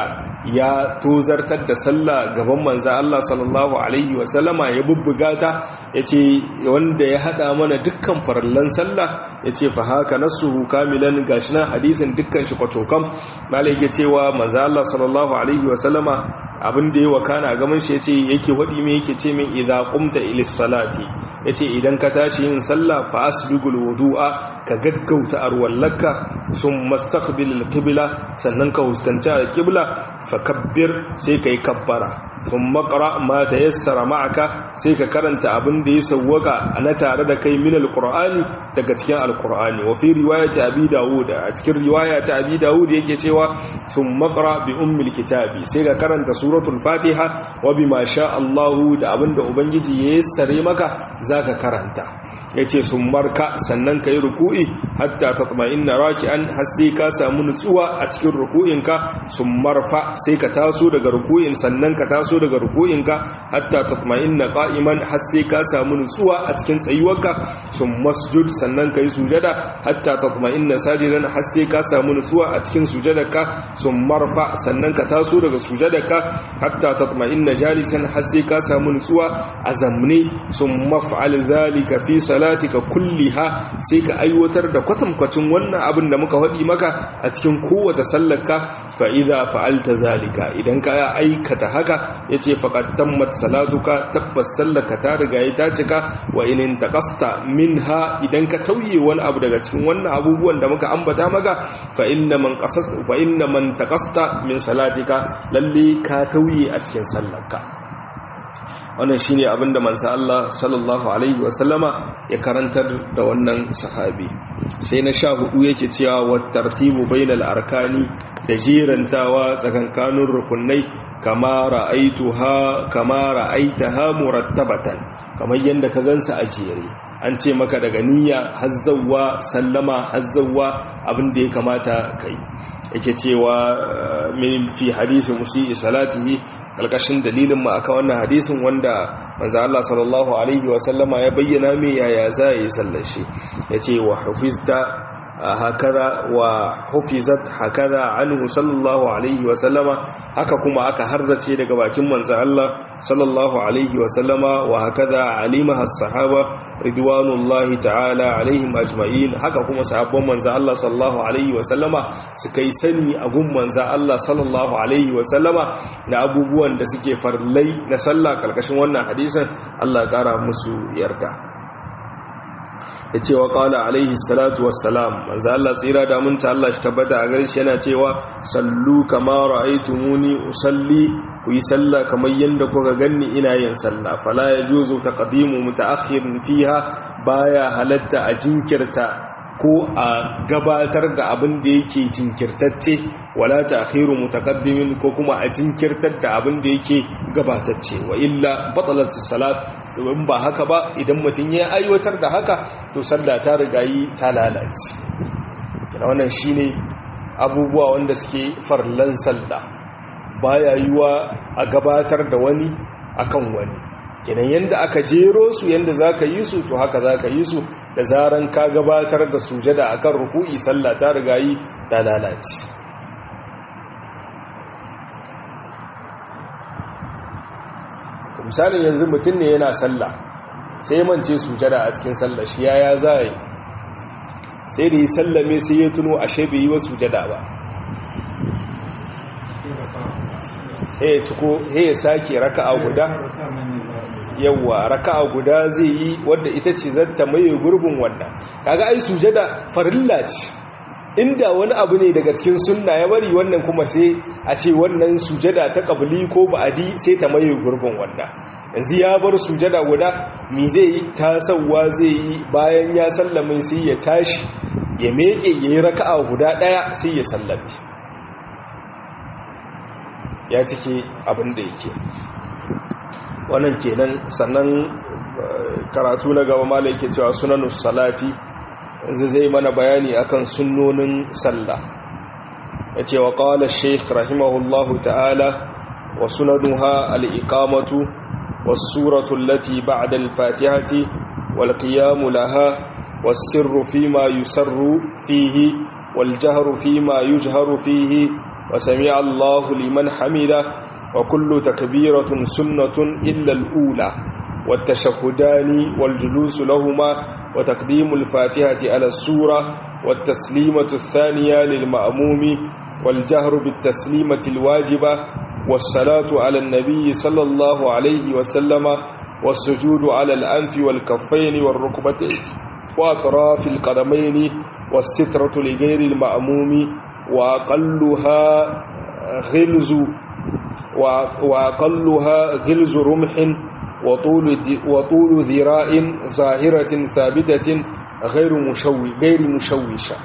ya tozartar da sallah gaban manzo Allah sallallahu alaihi wa sallama ya bubbuga ta yace wanda ya hada mana dukkan farallan sallah yace fa haka nasuhu kamilan gashi nan hadisin dukkan shi kwatokam malai yake cewa manzo Allah sallallahu alaihi wa sallama abin da ya wakana gaban shi yace yake wadi me yake ce min idza qumta ilis salati yace idan ka tashi yin sallah fa asbigul wudu'a ka gaggauta arwallaka sun mastaqbil alqibla sannan ka huskanci alqibla fa kabbir sai kai kabbara sun makara ma ta yassara ma'aka sai ka karanta abin da ya sauwaka a na tare da kai min alqur'ani daga cikin alqur'ani wa fi riwayati abi dawud a cikin riwaya ta abi dawud yake cewa sun makara bi ummil kitabi sai ka karanta suratul fatiha wa bima sha Allah da abin da ubangiji ya yassare maka zaka karanta yace sun marka sannan kai ruku'i hatta tatma'inna raki'an har sai ka samu nutsuwa a cikin ruku'inka sun marfa sai ka taso daga ruku'in sannan ka taso daga ruku'inka hatta tatma'inna qa'iman har sai ka samu nutsuwa a cikin tsayuwarka sun masjud sannan kai sujada hatta tatma'inna sajidan har sai ka samu nutsuwa a cikin sujadarka sun marfa sannan ka taso daga sujadarka hatta tatma'inna jalisan har sai ka samu nutsuwa a zamne sun maf'al zalika fi salatika kulliha sai ka aiwatar da kwatankwacin wannan abin da muka faɗi maka a cikin kowace sallarka fa idza fa'alta zalika idan ka aikata haka yace faqad tammat salatuka tabbas sallarka ta riga ta cika wa in taqasta minha idan ka tauye wani abu daga cikin wannan abubuwan da muka ambata maka fa inna man qasasta fa inna man taqasta min salatika lalle ka tauye a cikin sallarka wannan shine abinda manzo Allah sallallahu alaihi wasallama ya karantar da wannan sahabi sai na sha hudu yake cewa wa tartibu bainal arkani da jirantawa tsakankanin rukunai kama ra'aituha kama ra'aitaha murattabatan kamar yanda ka gansa a jere an ce maka daga niyya hazzawa sallama hazzawa abin da ya kamata kai yake cewa min fi hadisi musi salatihi kalkashin dalilin mu aka wannan hadisin wanda manzo Allah sallallahu alaihi wa sallama ya bayyana me yaya za yi sallar shi yace wa hufizta hakaza wa hufizat hakaza anhu sallallahu alaihi wa sallama haka kuma aka harzace daga bakin manzo Allah sallallahu alaihi wa sallama wa hakaza alimaha as-sahaba ridwanullahi ta'ala alaihim ajma'in haka kuma sahabban manzo Allah sallallahu alaihi wa sallama suka yi sani a gun manzo Allah sallallahu alaihi wa sallama da abubuwan da suke farlai na sallah karkashin wannan hadisin Allah ya kara musu yarda ya ce wa ƙala alaihi salatu wassalam manzo Allah tsira da munta Allah shi tabbata a gare shi yana cewa sallu kama ra'aytumuni usalli ku yi sallah kamar yanda kuka ganni ina yin sallah fala yajuzu taqdimu mutaakhirin fiha baya halatta a jinkirta ko a gabatar da abin da yake jinkirtacce wala ta'khiru mutaqaddimin ko kuma a jinkirtar da abin da yake gabatacce wa illa batalat salat in ba haka ba idan mutum ya aiwatar da haka to sallah ta riga yi ta lalace kina wannan shine abubuwa wanda suke farlan sallah baya yiwa a gabatar da wani akan wani kenan yanda aka jero su yanda zaka yi su to haka zaka yi su da zaran ka gabatar da sujada akan ruku'i sallah ta riga yi ta lalace misalin yanzu mutum ne yana sallah sai mance sujada a cikin sallah shi yaya za yi sai da yi sallame sai ya tuno ashe bai yi wa sujada ba sai ya ciko sai ya sake raka'a guda yawwa raka'a guda zai yi wadda ita ce zata maye gurbin wannan kaga ai sujada farilla ce inda wani abu ne daga cikin sunna ya bari wannan kuma sai a ce wannan sujada ta kabli ko ba'adi sai ta maye gurbin wannan yanzu ya bar sujada guda mi zai yi tasawa zai yi bayan ya sallame sai ya tashi ya meke ya yi raka'a guda ɗaya sai ya sallame ya cike abin da yake wannan kenan sannan karatu na gaba mala yake cewa sunanus salati yanzu zai mana bayani akan sunnonin sallah ya ce wa ƙawala sheikh rahimahullahu ta'ala wa sunanuha al'iƙamatu wasu suratun lati ba'da al-fatihati wal qiyamu laha was-sirru fima yusarru fihi wal jahru fima yujharu fihi wa sami'a Allahu liman hamida wa kullu takbiratun sunnatun illa al-ula والتشهدان والجلوس لهما وتقديم الفاتحة على السورة والتسليمة الثانية للمأموم والجهر بالتسليمة الواجبة والصلاة على النبي صلى الله عليه وسلم والسجود على الأنف والكفين والركبتين وأطراف القدمين والسترة لغير المأموم وأقلها غلز وأقلها غلز رمح وطول وطول ذراع ظاهرة ثابتة غير مشوي غير مشوشة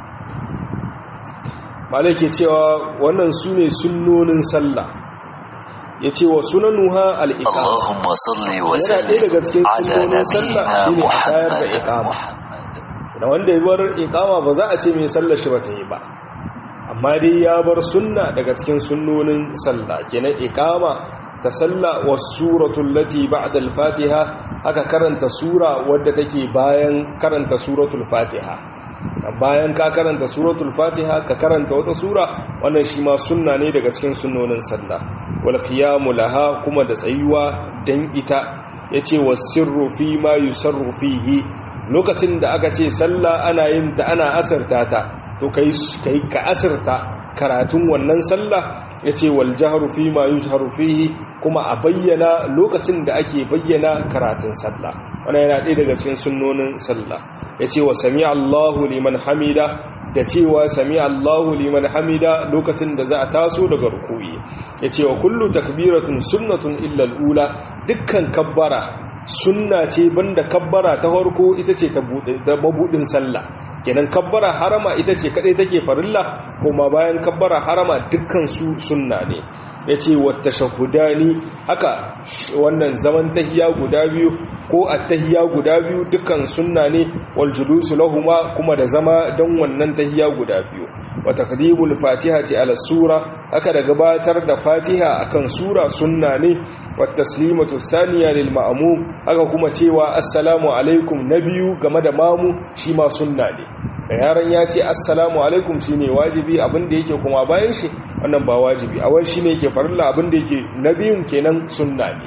malake cewa wannan sune sunnonin sallah yace wa sunanuha al-iqama Allahumma salli wa yana ɗaya daga cikin sunnonin sallah shine a tayar da iqama da wanda ya bar iqama ba za a ce mai sallar shi bata yi ba amma dai ya bar sunna daga cikin sunnonin sallah kenan iqama ta salla wasuratul lati ba'da al-fatiha aka karanta sura wadda take bayan karanta suratul fatiha bayan ka karanta suratul fatiha ka karanta wata sura wannan shi ma sunna ne daga cikin sunnonin sallah wal qiyamu laha kuma da tsayuwa dan ita yace wasirru fi ma yusarru fihi lokacin da aka ce sallah ana yin ta ana asarta ta to kai kai ka asarta karatun wannan sallah ya ce wal jaharu fi ma yujharu fihi kuma a bayyana lokacin da ake bayyana karatun sallah wannan yana ɗaya daga cikin sunnonin sallah ya ce wa sami Allahu liman hamida da cewa sami Allahu liman hamida lokacin da za a taso daga rukuyi ya ce wa kullu takbiratun sunnatun illa ula dukkan kabbara sunna ce banda kabbara ta farko ita ce ta mabudin sallah kenan kabbara harama ita ce kadai take farilla kuma bayan kabbara harama dukkan su sunna ne yace wata shahudani haka wannan zaman tahiya guda biyu ko at-tahiyya guda biyu dukkan sunna ne wal julusu lahuma kuma da zama dan wannan tahiyya guda biyu wa taqdimul fatihati ala sura haka da gabatar da fatiha akan sura sunna ne wa taslimatu thaniya lil ma'mum haka kuma cewa assalamu alaikum nabiyu game da mamu shi ma sunna ne da yaran ya ce assalamu alaikum shine wajibi abinda yake kuma bayan shi wannan ba wajibi a wani shine yake farilla abinda yake nabiyun kenan sunna ne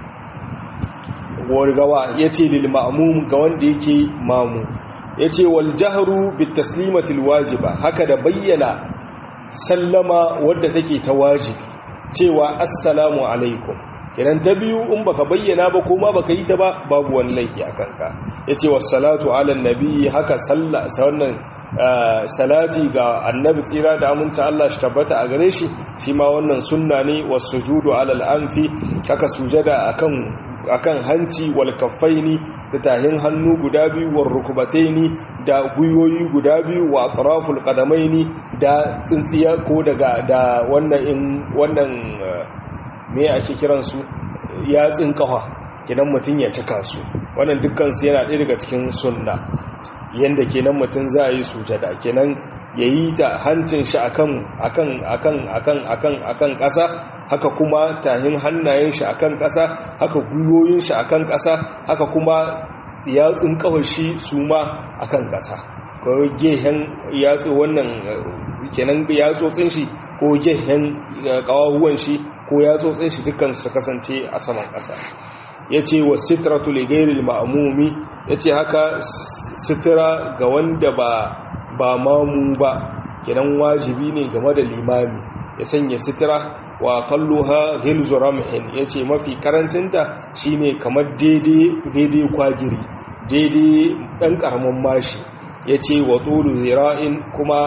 wargawa yace lil ma'mum ga wanda yake mamu yace wal jahru bit taslimati al wajiba haka da bayyana sallama wadda take ta wajibi cewa assalamu alaikum kiran ta biyu in baka bayyana ba kuma baka yi ta ba babu wani laifi a kanka yace wassalatu ala nabi haka sallah wannan salati ga annabi tsira da aminta Allah shi tabbata a gare shi shi ma wannan sunna ne wasujudu ala al-anfi haka sujada akan akan hanci wal kaffaini da tahin hannu guda biyu war rukbataini da guyoyi guda biyu wa atraful qadamaini da tsintsiya ko daga da wannan in wannan me ake kiran su yatsin kafa kidan mutun ya cika su wannan dukkan su yana ɗaya daga cikin sunna yanda kenan mutun za a yi sujada kenan yayi ta hancin shi akan akan akan akan akan akan ƙasa haka kuma tahin hannayen shi akan ƙasa haka guyoyin shi akan ƙasa haka kuma yatsun kawai shi su ma akan ƙasa ko gehen yatsu wannan kenan yatsotsin shi ko gehen kawahuwan shi ko yatsotsin shi dukkan su kasance a saman ƙasa yace wa sitratu li ghayril ma'mumi yace haka sitra ga wanda ba ba mamu ba kenan wajibi ne game da limami ya sanya sitira wa kalluha ghilzu ramhin yace mafi karancinta shine kamar daidai daidai kwagiri daidai dan karamin mashi yace wa tulu zira'in kuma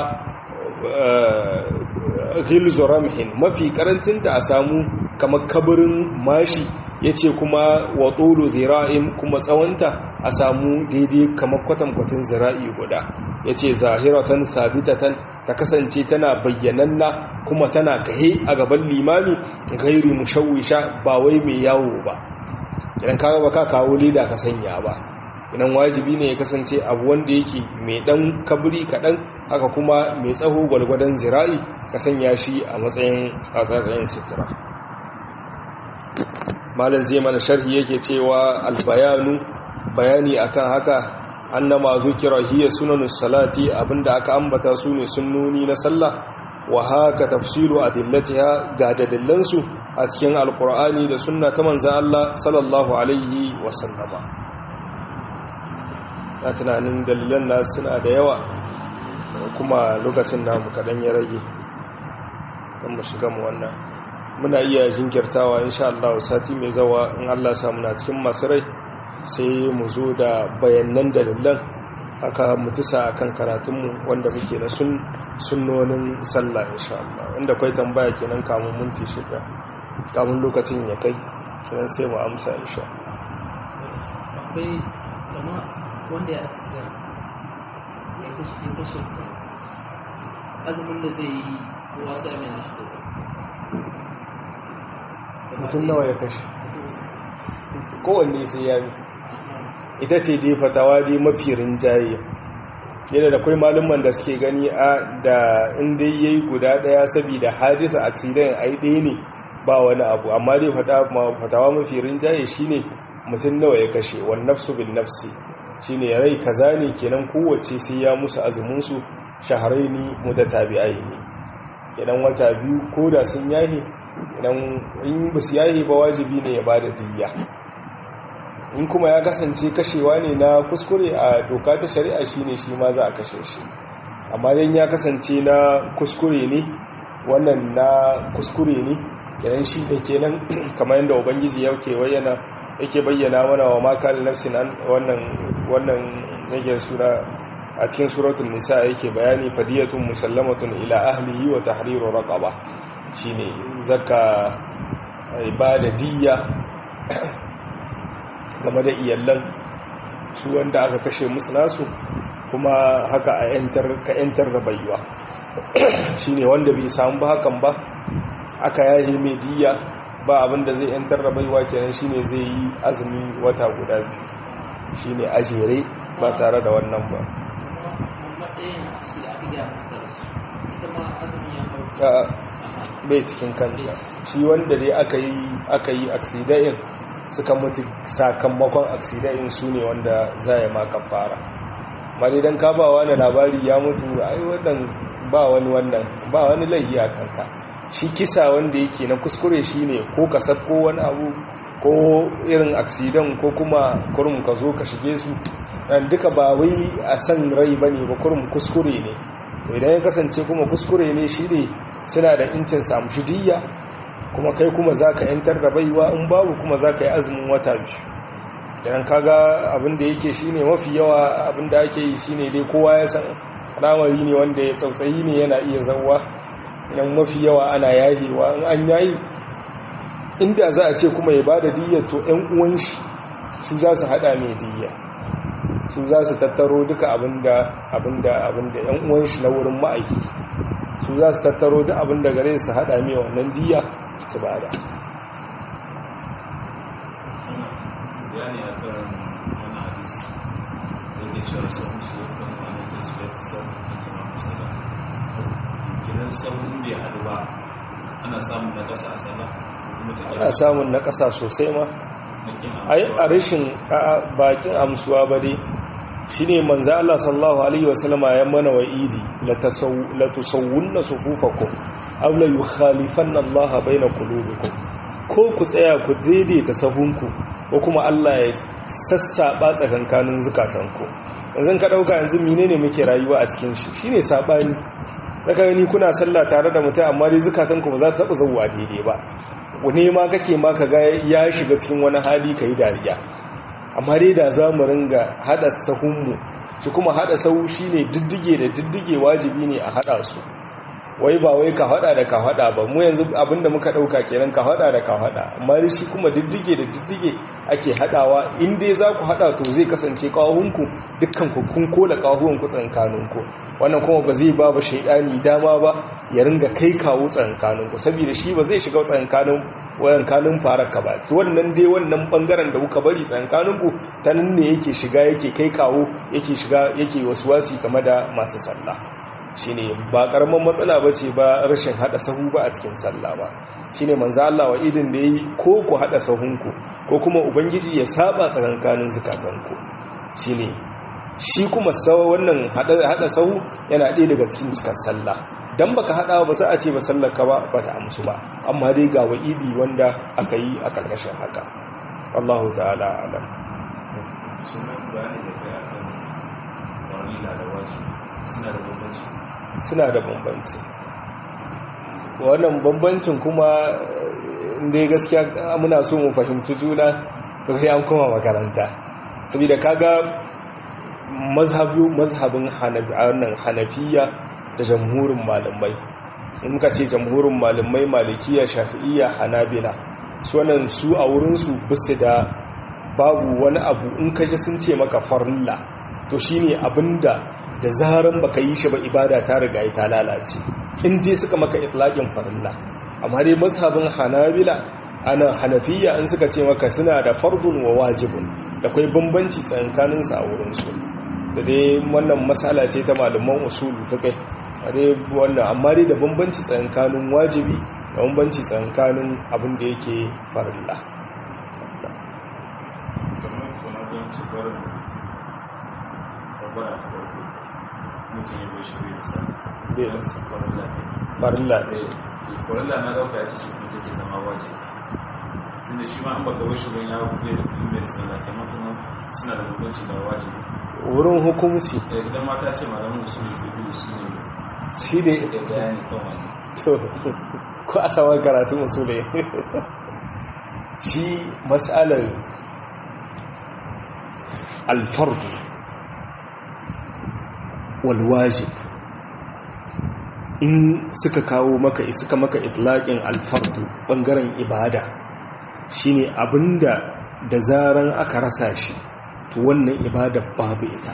ghilzu ramhin mafi karancinta a samu kamar kabarin mashi yace kuma wa tulu zira'in kuma tsawonta a samu daidai kamar kwatankwacin zira'i guda yace zahiratan sabitatan ta kasance tana bayyananna kuma tana kahe a gaban limami gairi mushawisha ba wai mai yawo ba idan ka ba ka kawo leda ka sanya ba idan wajibi ne ya kasance abu wanda yake mai dan kabri kaɗan haka kuma mai tsaho gwalgwadon zira'i ka sanya shi a matsayin tsatsayin sitira malam zai mana sharhi yake cewa albayanu bayani akan haka annama zukira hiya sunanus salati abinda aka ambata su ne sunnoni na sallah wa haka tafsilu adillatiha ga dalilansu a cikin alqur'ani da sunna ta manzon Allah sallallahu alaihi wa sallama na tunanin dalilan na suna da yawa kuma lokacin namu kadan ya rage kan mu shiga mu wannan muna iya jinkirtawa insha Allah sati mai zawa in Allah sa muna cikin masu rai sai mu zo da bayanan dalilan haka mutisa akan karatunmu wanda muke na sunnonin sallah insha Allah inda kai tambaya kenan kamun minti shida kamun lokacin ya kai kenan sai mu amsa insha akwai kama wanda ya aksiya ya kashe azumin da zai yi wasa mai na shi mutum nawa ya kashe kowanne sai ya ita ce dai fatawa dai mafi rinjaye yana da kwai malumman da suke gani a da inda ya yi guda daya saboda hadisa accident a yi ɗaya ne ba wani abu amma dai fatawa mafi rinjaye shine mutum nawa ya kashe wani nafsu bin nafsi shine ya rai kaza ne kenan kowace sai ya musu azuminsu shaharai ne mutatabi'ai ne kenan wata biyu ko da sun yahe idan in ba su yahe ba wajibi ne ya ba da diya in kuma ya kasance kashewa ne na kuskure a doka ta shari'a shi ne shi ma za a kashe shi amma dan ya kasance na kuskure ne wannan na kuskure ne kenan shi da kenan kamar yadda ubangiji yake bayyana yake bayyana mana wa maka da nafsin wannan wannan yake sura a cikin suratul nisa yake bayani fadiyatun musallamatun ila ahlihi wa tahriru raqaba shine zakka ibada diyya game da iyallan su wanda aka kashe musu nasu kuma haka a yantar ka yantar da baiwa shine wanda bai samu ba hakan ba aka yaye mai diyya ba abin da zai yantar da baiwa kenan shine zai yi azumi wata guda biyu shine ajere ba tare da wannan ba ta bai cikin kanta shi wanda dai aka yi aka yi aksidayin suka mutu sakamakon aksidayin su ne wanda za ya maka fara mali don ka ba wani labari ya mutu ai wannan ba wani wannan ba wani laihi a kanka shi kisa wanda yake na kuskure shi ne ko ka ko wani abu ko irin aksidan ko kuma kurum ka zo ka shige su duka ba wai a san rai ba ne ba kurum kuskure ne to idan ya kasance kuma kuskure ne shi ne suna da incin samu shidiyya kuma kai kuma za ka yantar da baiwa in babu kuma za ka yi azumin wata biyu idan kaga abin da yake shi ne mafi yawa abin da ake yi shi ne dai kowa ya san al'amari ne wanda ya tsautsayi ne yana iya zauwa idan mafi yawa ana yahewa in an yayi inda za a ce kuma ya ba da diyyar to 'yan uwan shi su za su hada mai diyya su za su tattaro duka abinda abinda abinda 'yan uwan shi na wurin ma'aiki su za su tattaro duk abinda gare su hada mai wannan diyya su ba da yani a kan wani hadisi da ke cewa sahun su ya kan wani ta su ya ta sahun da ta mafi sada kinan sahun bai haɗu ba ana samun na ƙasa a sana ana samun na ƙasa sosai ma ai a rashin bakin amsuwa ba dai shi ne manza Allah sallallahu Alaihi wasallama ya mana wa idi la tusawunna sufufakum aw la yukhalifanna Allah baina qulubikum ko ku tsaya ku daidaita sahunku ko kuma Allah ya sassaba tsakankanin zukatanku yanzu ka dauka yanzu menene muke rayuwa a cikin shi shine sabani zaka gani kuna sallah tare da mutum amma dai zukatanku ba za ta taba zawwa daidai ba ne ma kake ma ka ga ya shiga cikin wani hali kai dariya amma dai da za mu ringa hada sahunmu shi kuma hada sahu shine diddige da diddige wajibi ne a hada su wai ba wai ka hada da ka hada ba mu yanzu abinda muka dauka kenan ka hada da ka hada amma shi kuma diddige da diddige ake hadawa in dai za ku hada to zai kasance kawahunku dukkan ku kun kola kawahuwan ku tsankaninku wannan kuma ba zai ba ba shaidani dama ba ya ringa kai kawo tsankaninku saboda shi ba zai shiga tsankanin wayan kanun faraka ba to wannan dai wannan bangaren da kuka bari tsankaninku ta nan ne yake shiga yake kai kawo yake shiga yake wasuwasi game da masu sallah shine ba karaman matsala bace ba rashin hada sahu ba a cikin sallah ba shine manzo Allah wa idin da yayi ko ku hada sahunku ko kuma ubangiji ya saba tsakankanin zakatanku shine shi kuma sawa wannan hada sahu yana ɗaya daga cikin cikar sallah dan baka hada ba za a ce ba sallar ka ba bata amsu ba amma dai ga wa'idi wanda aka yi a karkashin haka Allahu ta'ala alam sunan bayani da kai akan warila da wajibi suna da bambanci suna da bambanci wannan bambancin kuma inda gaskiya muna so mu fahimci juna to sai an koma makaranta saboda kaga mazhabin hanafiya da jamhurin malamai in muka ce jamhurin malamai malikiya shafi'iyya hanabila su wannan su a wurinsu bisu da babu wani abu in kaji sun ce maka farilla to shine abinda da zaran baka yi shi ba ibada ta riga ta lalace in dai suka maka itlaqin farilla amma dai mazhabin hanabila ana hanafiya in suka ce maka suna da fardun wa wajibun da kai bambanci tsakanin su a wurin su da dai wannan masala ce ta malaman usul fiqh dai wannan amma dai da bambanci tsakanin wajibi da bambanci tsakanin abin da yake farilla kamar suna don ci barin kabbara ta farko mutum ya bai shirya da sa Bai da sa. farilla ne farilla ne eh farilla na dauka ya ce kuma take zama wajibi tun da shi ma an baka bai shirin ya buɗe da mutum bai da sallah kamar kuma suna da bambanci da wajibi wurin hukumci Eh, idan mata ce malamin usul da biyu su ne shi ne suka bayani kan wani to ko a saman karatun usule shi matsalar alfardu walwajib in suka kawo maka suka maka itlaƙin alfardu ɓangaren ibada shine abinda da zaran aka rasa shi to wannan ibada babu ita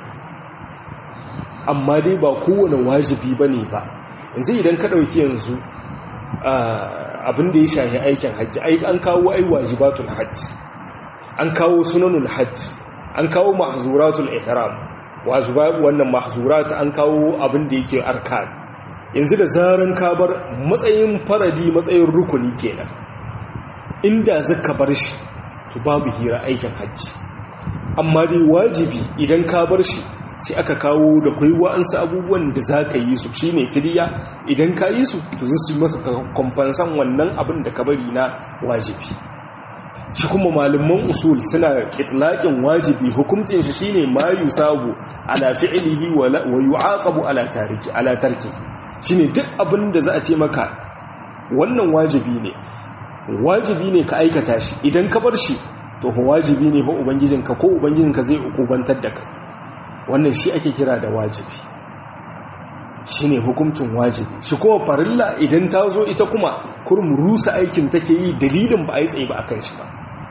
amma dai ba kowane wajibi ba ne ba yanzu idan ka ɗauki yanzu a abin da ya shahi aikin hajji ai an kawo ai wajibatul hajji an kawo sunanul hajji an kawo mahzuratul ihram wajibat wannan mahzurat an kawo abin da yake arkan yanzu da zaran ka bar matsayin faradi matsayin rukuni kenan inda zaka bar shi to babu hira aikin hajji amma dai wajibi idan ka bar shi sai aka kawo da kwai wa'ansu abubuwan da za ka yi su shi ne filiya idan ka yi su to zai su masa kwamfansan wannan abin da ka bari na wajibi shi kuma malaman usul suna kitlaƙin wajibi hukuncin shi shine ma yusabu ala fi'lihi wa yu'aqabu ala tariki ala tarki shine duk abin da za a ce maka wannan wajibi ne wajibi ne ka aikata shi idan ka bar shi to wajibi ne ba ubangijinka ko ubangijinka zai ukubantar da kai wannan shi ake kira da wajibi shi ne hukuncin wajibi shi kuma farilla idan ta zo ita kuma kurum rusa aikin take yi dalilin ba a yi tsaye ba a kan shi ba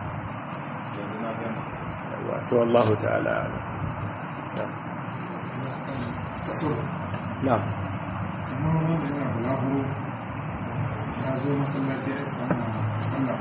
wato Allah ta'ala na kamar wanda yana bulaguro ya zo masallaci ya samu sallah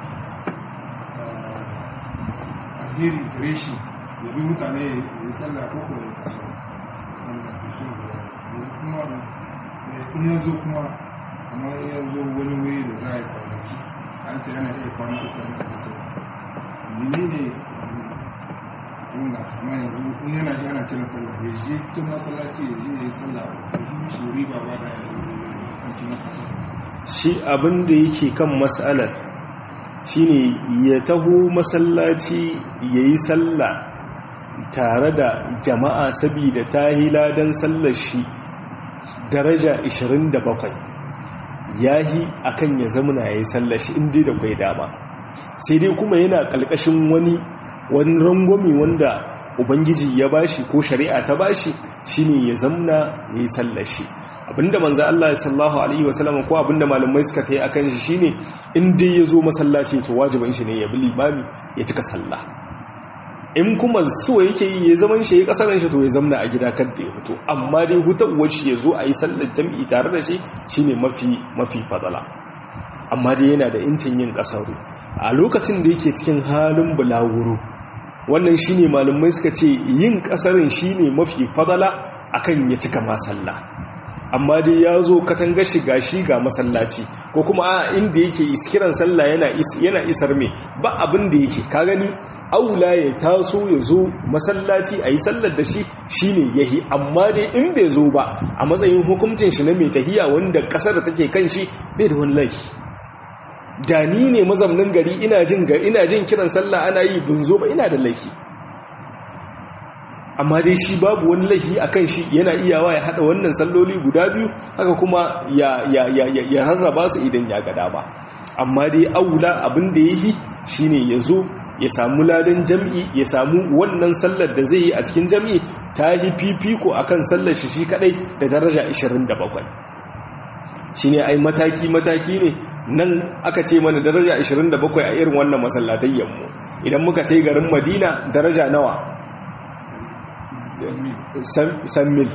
alheri gare shi ya bi mutane ya yi sallah ko ko ya kaso wanda ke so kuma in ya zo kuma kamar ya zo wani wuri da za a yi kwanaki an ta yana iya kwana uku yana kaso mene ne wanda kuma yanzu in yana shi ana cire sallah ya je tun masallaci ya je ya yi sallah ya yi mishi riba ba da an ci na kaso shi abin da yake kan matsalar shine ya taho masallaci ya yi sallah tare da jama'a saboda ta hiladan sallar shi daraja 27 yahi akan ya zamana ya yi sallar shi inda da kwai dama sai dai kuma yana ƙalƙashin wani wani rangwami wanda ubangiji ya bashi ko shari'a ta bashi shine ya zamna ya yi sallar shi abinda manzo Allah sallallahu alaihi wasallam ko abinda malamai suka tayi akan shi shine in dai yazo masallaci to wajibin shi ne ya bi limami ya cika sallah in kuma so yake yi ya zaman shi ya kasaran shi to ya zamna a gida kan da ya fito amma dai hutawar shi yazo a yi sallar jami'i tare da shi shine mafi mafi fadala amma dai yana da incin yin kasaru a lokacin da yake cikin halin bulawuro wannan shine malamai suka ce yin kasarin shine mafi fadala akan ya cika masalla amma dai ya zo katanga shiga shi ga masallaci ko kuma a inda yake kiran sallah yana yana isar me ba abin da yake ka gani aula ya taso ya zo masallaci a yi sallar da shi shine yahi amma dai in bai zo ba a matsayin hukuncin shi na mai tahiya wanda kasar da take kan shi bai da wani laifi da ni ne mazamnin gari ina jin ina jin kiran sallah ana yi bin zo ba ina da laifi amma dai shi babu wani laifi a kan shi yana iyawa ya haɗa wannan salloli guda biyu haka kuma ya rarraba su idan ya gada ba amma dai aula abin da ya yi shi ne ya zo ya samu ladan jam'i ya samu wannan sallar da zai yi a cikin jam'i ta yi fifiko a kan sallar shi shi kaɗai da daraja 27 shi ne ai mataki-mataki ne nan aka ce mana daraja 27 a irin wannan masallatayyanmu idan muka tai garin madina daraja nawa san mil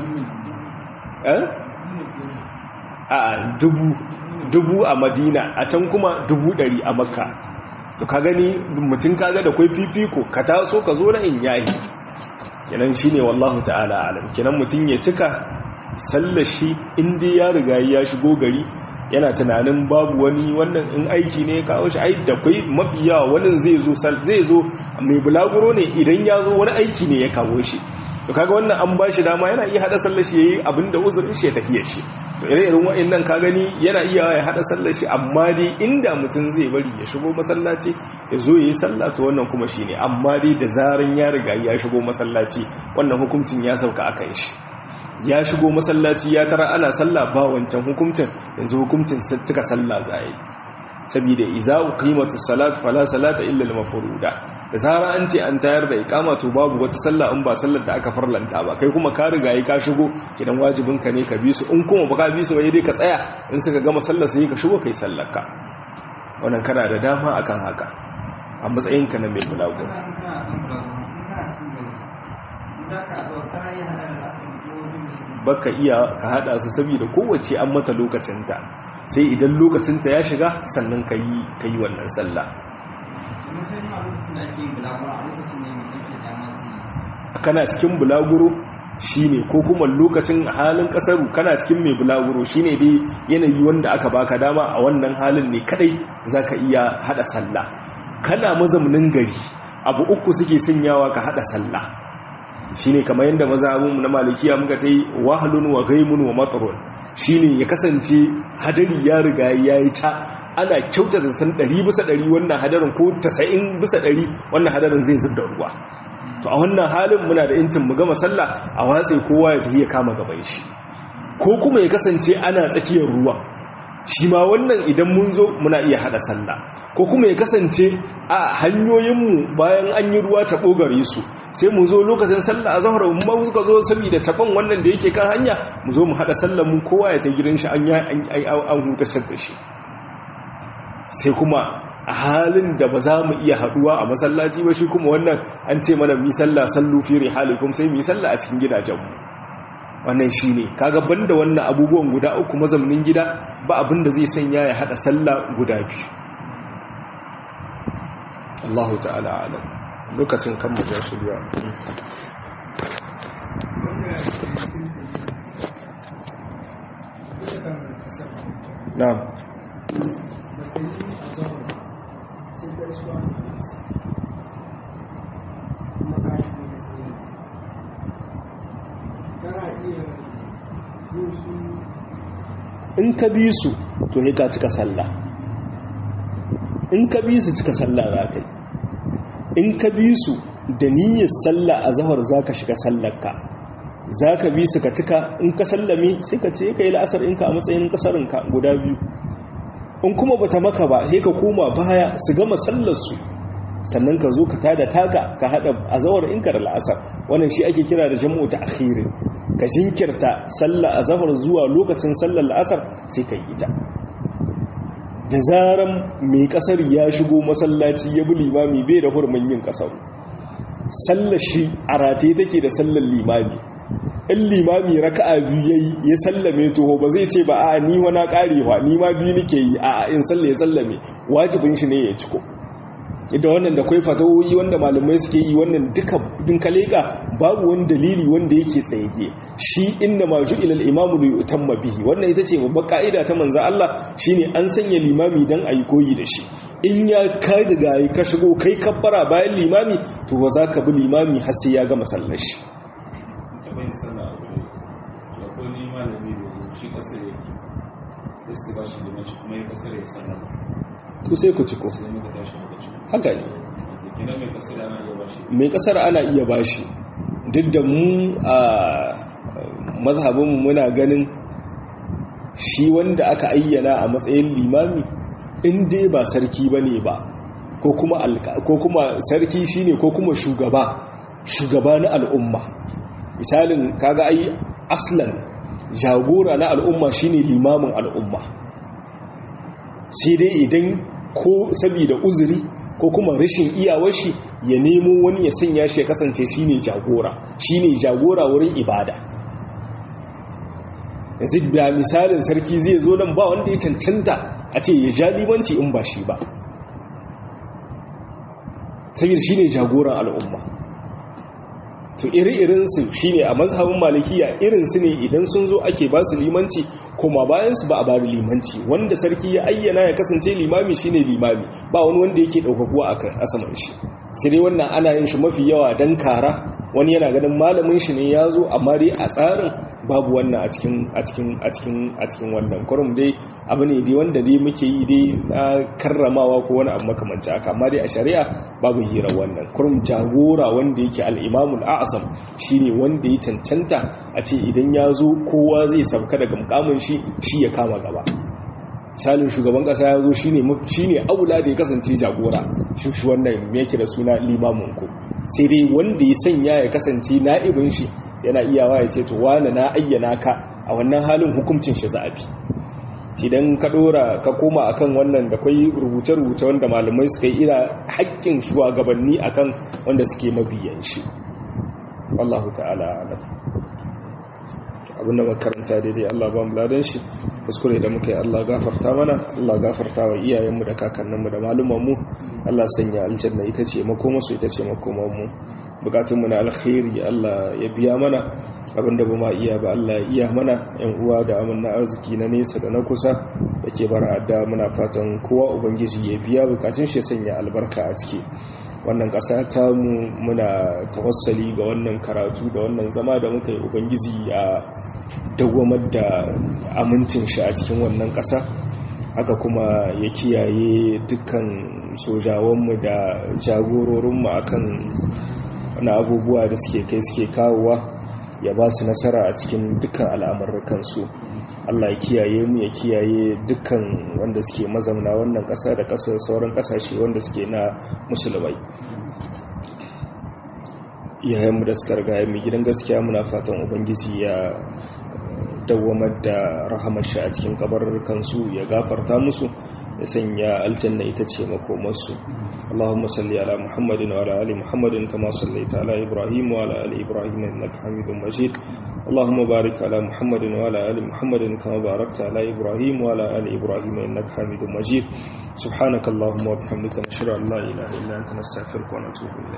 a dubu dubu a madina a can kuma dubu dari a makka to ka gani mutum kaga da kwai fifiko ka taso ka zo na in yayi kenan shine wallahu ta'ala alam kenan mutum ya cika sallashi inda ya riga ya shigo gari yana tunanin babu wani wannan in aiki ne ya kawo shi ai da kwai mafi yawa wani zai zo zai zo mai bulaguro ne idan ya zo wani aiki ne ya kawo shi to kaga wannan an ba shi dama yana iya hada sallar shi yayi abinda uzurin shi ya tafiyar shi to ire irin wa'annan ka gani yana iya ya hada sallar shi amma dai inda mutum zai bari ya shigo masallaci ya zo yayi sallah to wannan kuma shine amma dai da zaran ya riga ya shigo masallaci wannan hukuncin ya sauka akan shi ya shigo masallaci ya tara ana sallah ba wancan hukuncin yanzu hukuncin cika sallah zai saboda iza uqimatu salat fala salata illa al-mafruda da zara an ce an tayar da iqama to babu wata sallah in ba sallar da aka farlanta ba kai kuma ka riga yi ka shigo kidan wajibin ka ne ka bi su in kuma baka bi su ba dai ka tsaya in suka gama sallar sai ka shigo kai sallar ka wannan kana da dama akan haka a matsayin ka na mai bulago kana kana kana cikin gari za ka zo kana yi hada da asibiti baka iya ka hada su saboda kowace an mata lokacinta sai idan lokacinta ya shiga sannan ka yi ka yi wannan sallah kana cikin bulaguro shine ko kuma lokacin halin kasaru kana cikin mai bulaguro shine dai yanayi wanda aka baka dama a wannan halin ne kadai zaka iya hada sallah kana mazaunin gari abu uku suke sanyawa ka hada sallah shine kamar yadda mazhabin na malikiya muka tai wahlun wa ghaimun wa matrun shine ya kasance hadari ya riga yayi ta ana kyautata san 100 bisa 100 wannan hadarin ko 90 bisa 100 wannan hadarin zai zubda ruwa to a wannan halin muna da incin mu gama sallah a watsi kowa ya tafi ya kama gaban shi ko kuma ya kasance ana tsakiyar ruwa shi ma wannan idan mun zo muna iya hada sallah ko kuma ya kasance a hanyoyinmu bayan an yi ruwa ta bogare su sai mu zo lokacin sallah a zahar mu ma suka zo saboda taban wannan da yake kan hanya mu zo mu hada sallah mu kowa ya ta gidan shi an an hutar da shi sai kuma a halin da ba za mu iya haduwa a masallaci ba shi kuma wannan an ce mana mi sallah sallu fi rihalikum sai mi sallah a cikin gidajenmu wannan shi ne kaga banda wannan abubuwan guda uku mazaunin gida ba abin da zai sanya ya hada sallah guda biyu Allahu ta'ala alam lokacin kan mu su biya na'am in ka bi su to he ka cika sallah in ka bi su cika sallah za ka yi in ka bi su da niyyar sallah a zahar za ka shiga sallarka za ka bi su ka cika in ka sallame sai ka ce ka yi la'asar inka a matsayin kasarinka guda biyu in kuma bata maka ba sai ka koma baya su gama sallarsu sannan ka zo ka tada taka ka hada azawar inka da la'asar wannan shi ake kira da jam'u ta akhirin ka jinkirta sallar azhar zuwa lokacin sallar la'asar sai ka yi ta da zaran mai kasar ya shigo masallaci ya bi limami bai da hurmin yin kasar sallar shi a rataye take da sallar limami in limami raka'a biyu yayi ya sallame toho ba zai ce ba a ni wana karewa ni ma biyu nake yi a in salle ya sallame wajibin shi ne ya ciko da wannan da kwai fatawoyi wanda malamai suke yi wannan duka din kaleka babu wani dalili wanda yake tsayayye shi inna ma ju'ila al-imamu li yutamma bihi wannan ita ce babbar ka'ida ta manzo Allah shine an sanya limami dan ayi koyi da shi in ya ka riga ka shigo kai kabbara bayan limami to ba za ka bi limami har sai ya gama sallar shi taɓa yin sallah a gure to akwai ni malami da shi kasar yake da su ba shi da shi kuma ya kasar ya sallah ku sai ku ciko sai muka tashi muka ci haka ne kina mai kasar ana iya ba shi mai kasar ana iya bashi duk da mu a mazhabinmu muna ganin shi wanda aka ayyana a matsayin limami in dai ba sarki ba ne ba ko kuma sarki shine ko kuma shugaba shugaba na al'umma misalin kaga ai aslan jagora na al'umma shine limamin al'umma sai dai idan ko saboda uzuri ko kuma rashin iyawar shi ya nemo wani ya sanya shi ya kasance shine jagora shine jagora wurin ibada yanzu da misalin sarki zai zo nan ba wanda ya cancanta a ce ya ja limanci in ba shi ba saboda shine jagoran al'umma to iri-irinsu shi ne a mazhabin malikiya irinsu ne idan sun zo ake ba su limanci kuma bayansu ba a bari limanci wanda sarki ya ayyana ya kasance limami shi ne limami ba wani wanda yake ɗaukakuwa a kan asaman shi sai dai wannan ana yin shi mafi yawa don kara wani yana ganin malamin shi ne ya zo amma dai a tsarin babu wannan a cikin a cikin a cikin a cikin wannan kurum dai abu ne dai wanda dai muke yi dai na karramawa ko wani abu makamanci haka amma dai a shari'a babu hira wannan kurum jagora wanda yake al-imamul a'zam shine wanda ya cancanta a ce idan ya zo kowa zai sauka daga mukamin shi shi ya kama gaba misalin shugaban kasa ya zo shine shine aula da ya kasance jagora shi wannan me yake da suna limamin ku sai dai wanda ya sanya ya kasance na'ibin shi yana iyawa ya ce to wani na ayyana ka a wannan halin hukuncin shi za'abi idan ka dora ka koma akan wannan da kwai rubuce-rubuce wanda malamai suka yi ira haƙƙin shugabanni akan wanda suke mabiyan shi wallahu ta'ala alam abinda makaranta daidai Allah ba mu ladan shi kuskure da muka yi Allah gafarta mana Allah gafarta wa iyayenmu da kakanninmu da malumanmu Allah sanya aljanna ita ce makomarsu ita ce makomarmu bukatunmu na alkhairi Allah ya biya mana abinda ba ma iya ba Allah ya iya mana yan uwa da amanna arziki na nesa da na kusa da ke bara da muna fatan kowa ubangiji ya biya bukatun shi sanya albarka a ciki wannan ƙasa ta mu muna tawassali ga wannan karatu da wannan zama da muka yi ubangiji a dawamar da amincin shi a cikin wannan ƙasa haka kuma ya kiyaye dukkan sojawanmu da jagororinmu akan wani abubuwa da suke kai suke kawowa ya ba su nasara a cikin dukkan al'amurkansu Allah ya kiyaye mu ya kiyaye dukkan wanda suke mazamna wannan ƙasa da ƙasar sauran ƙasashe wanda suke na musulmai iyayenmu da suka riga mai gidan gaskiya muna fatan ubangiji ya dawamar da rahamar shi a cikin kabarurkansu ya gafarta musu ya sanya aljanna ita ce makomarsu Allahumma salli ala Muhammadin wa ala ali Muhammadin kama sallaita ala Ibrahim wa ala ali Ibrahim innaka Hamidum Majid Allahumma barik ala Muhammadin wa ala ali Muhammadin kama barakta ala Ibrahim wa ala ali Ibrahim innaka Hamidum Majid subhanakallahumma wa bihamdika nashhadu an la ilaha illa anta nastaghfiruka wa natubu ilayk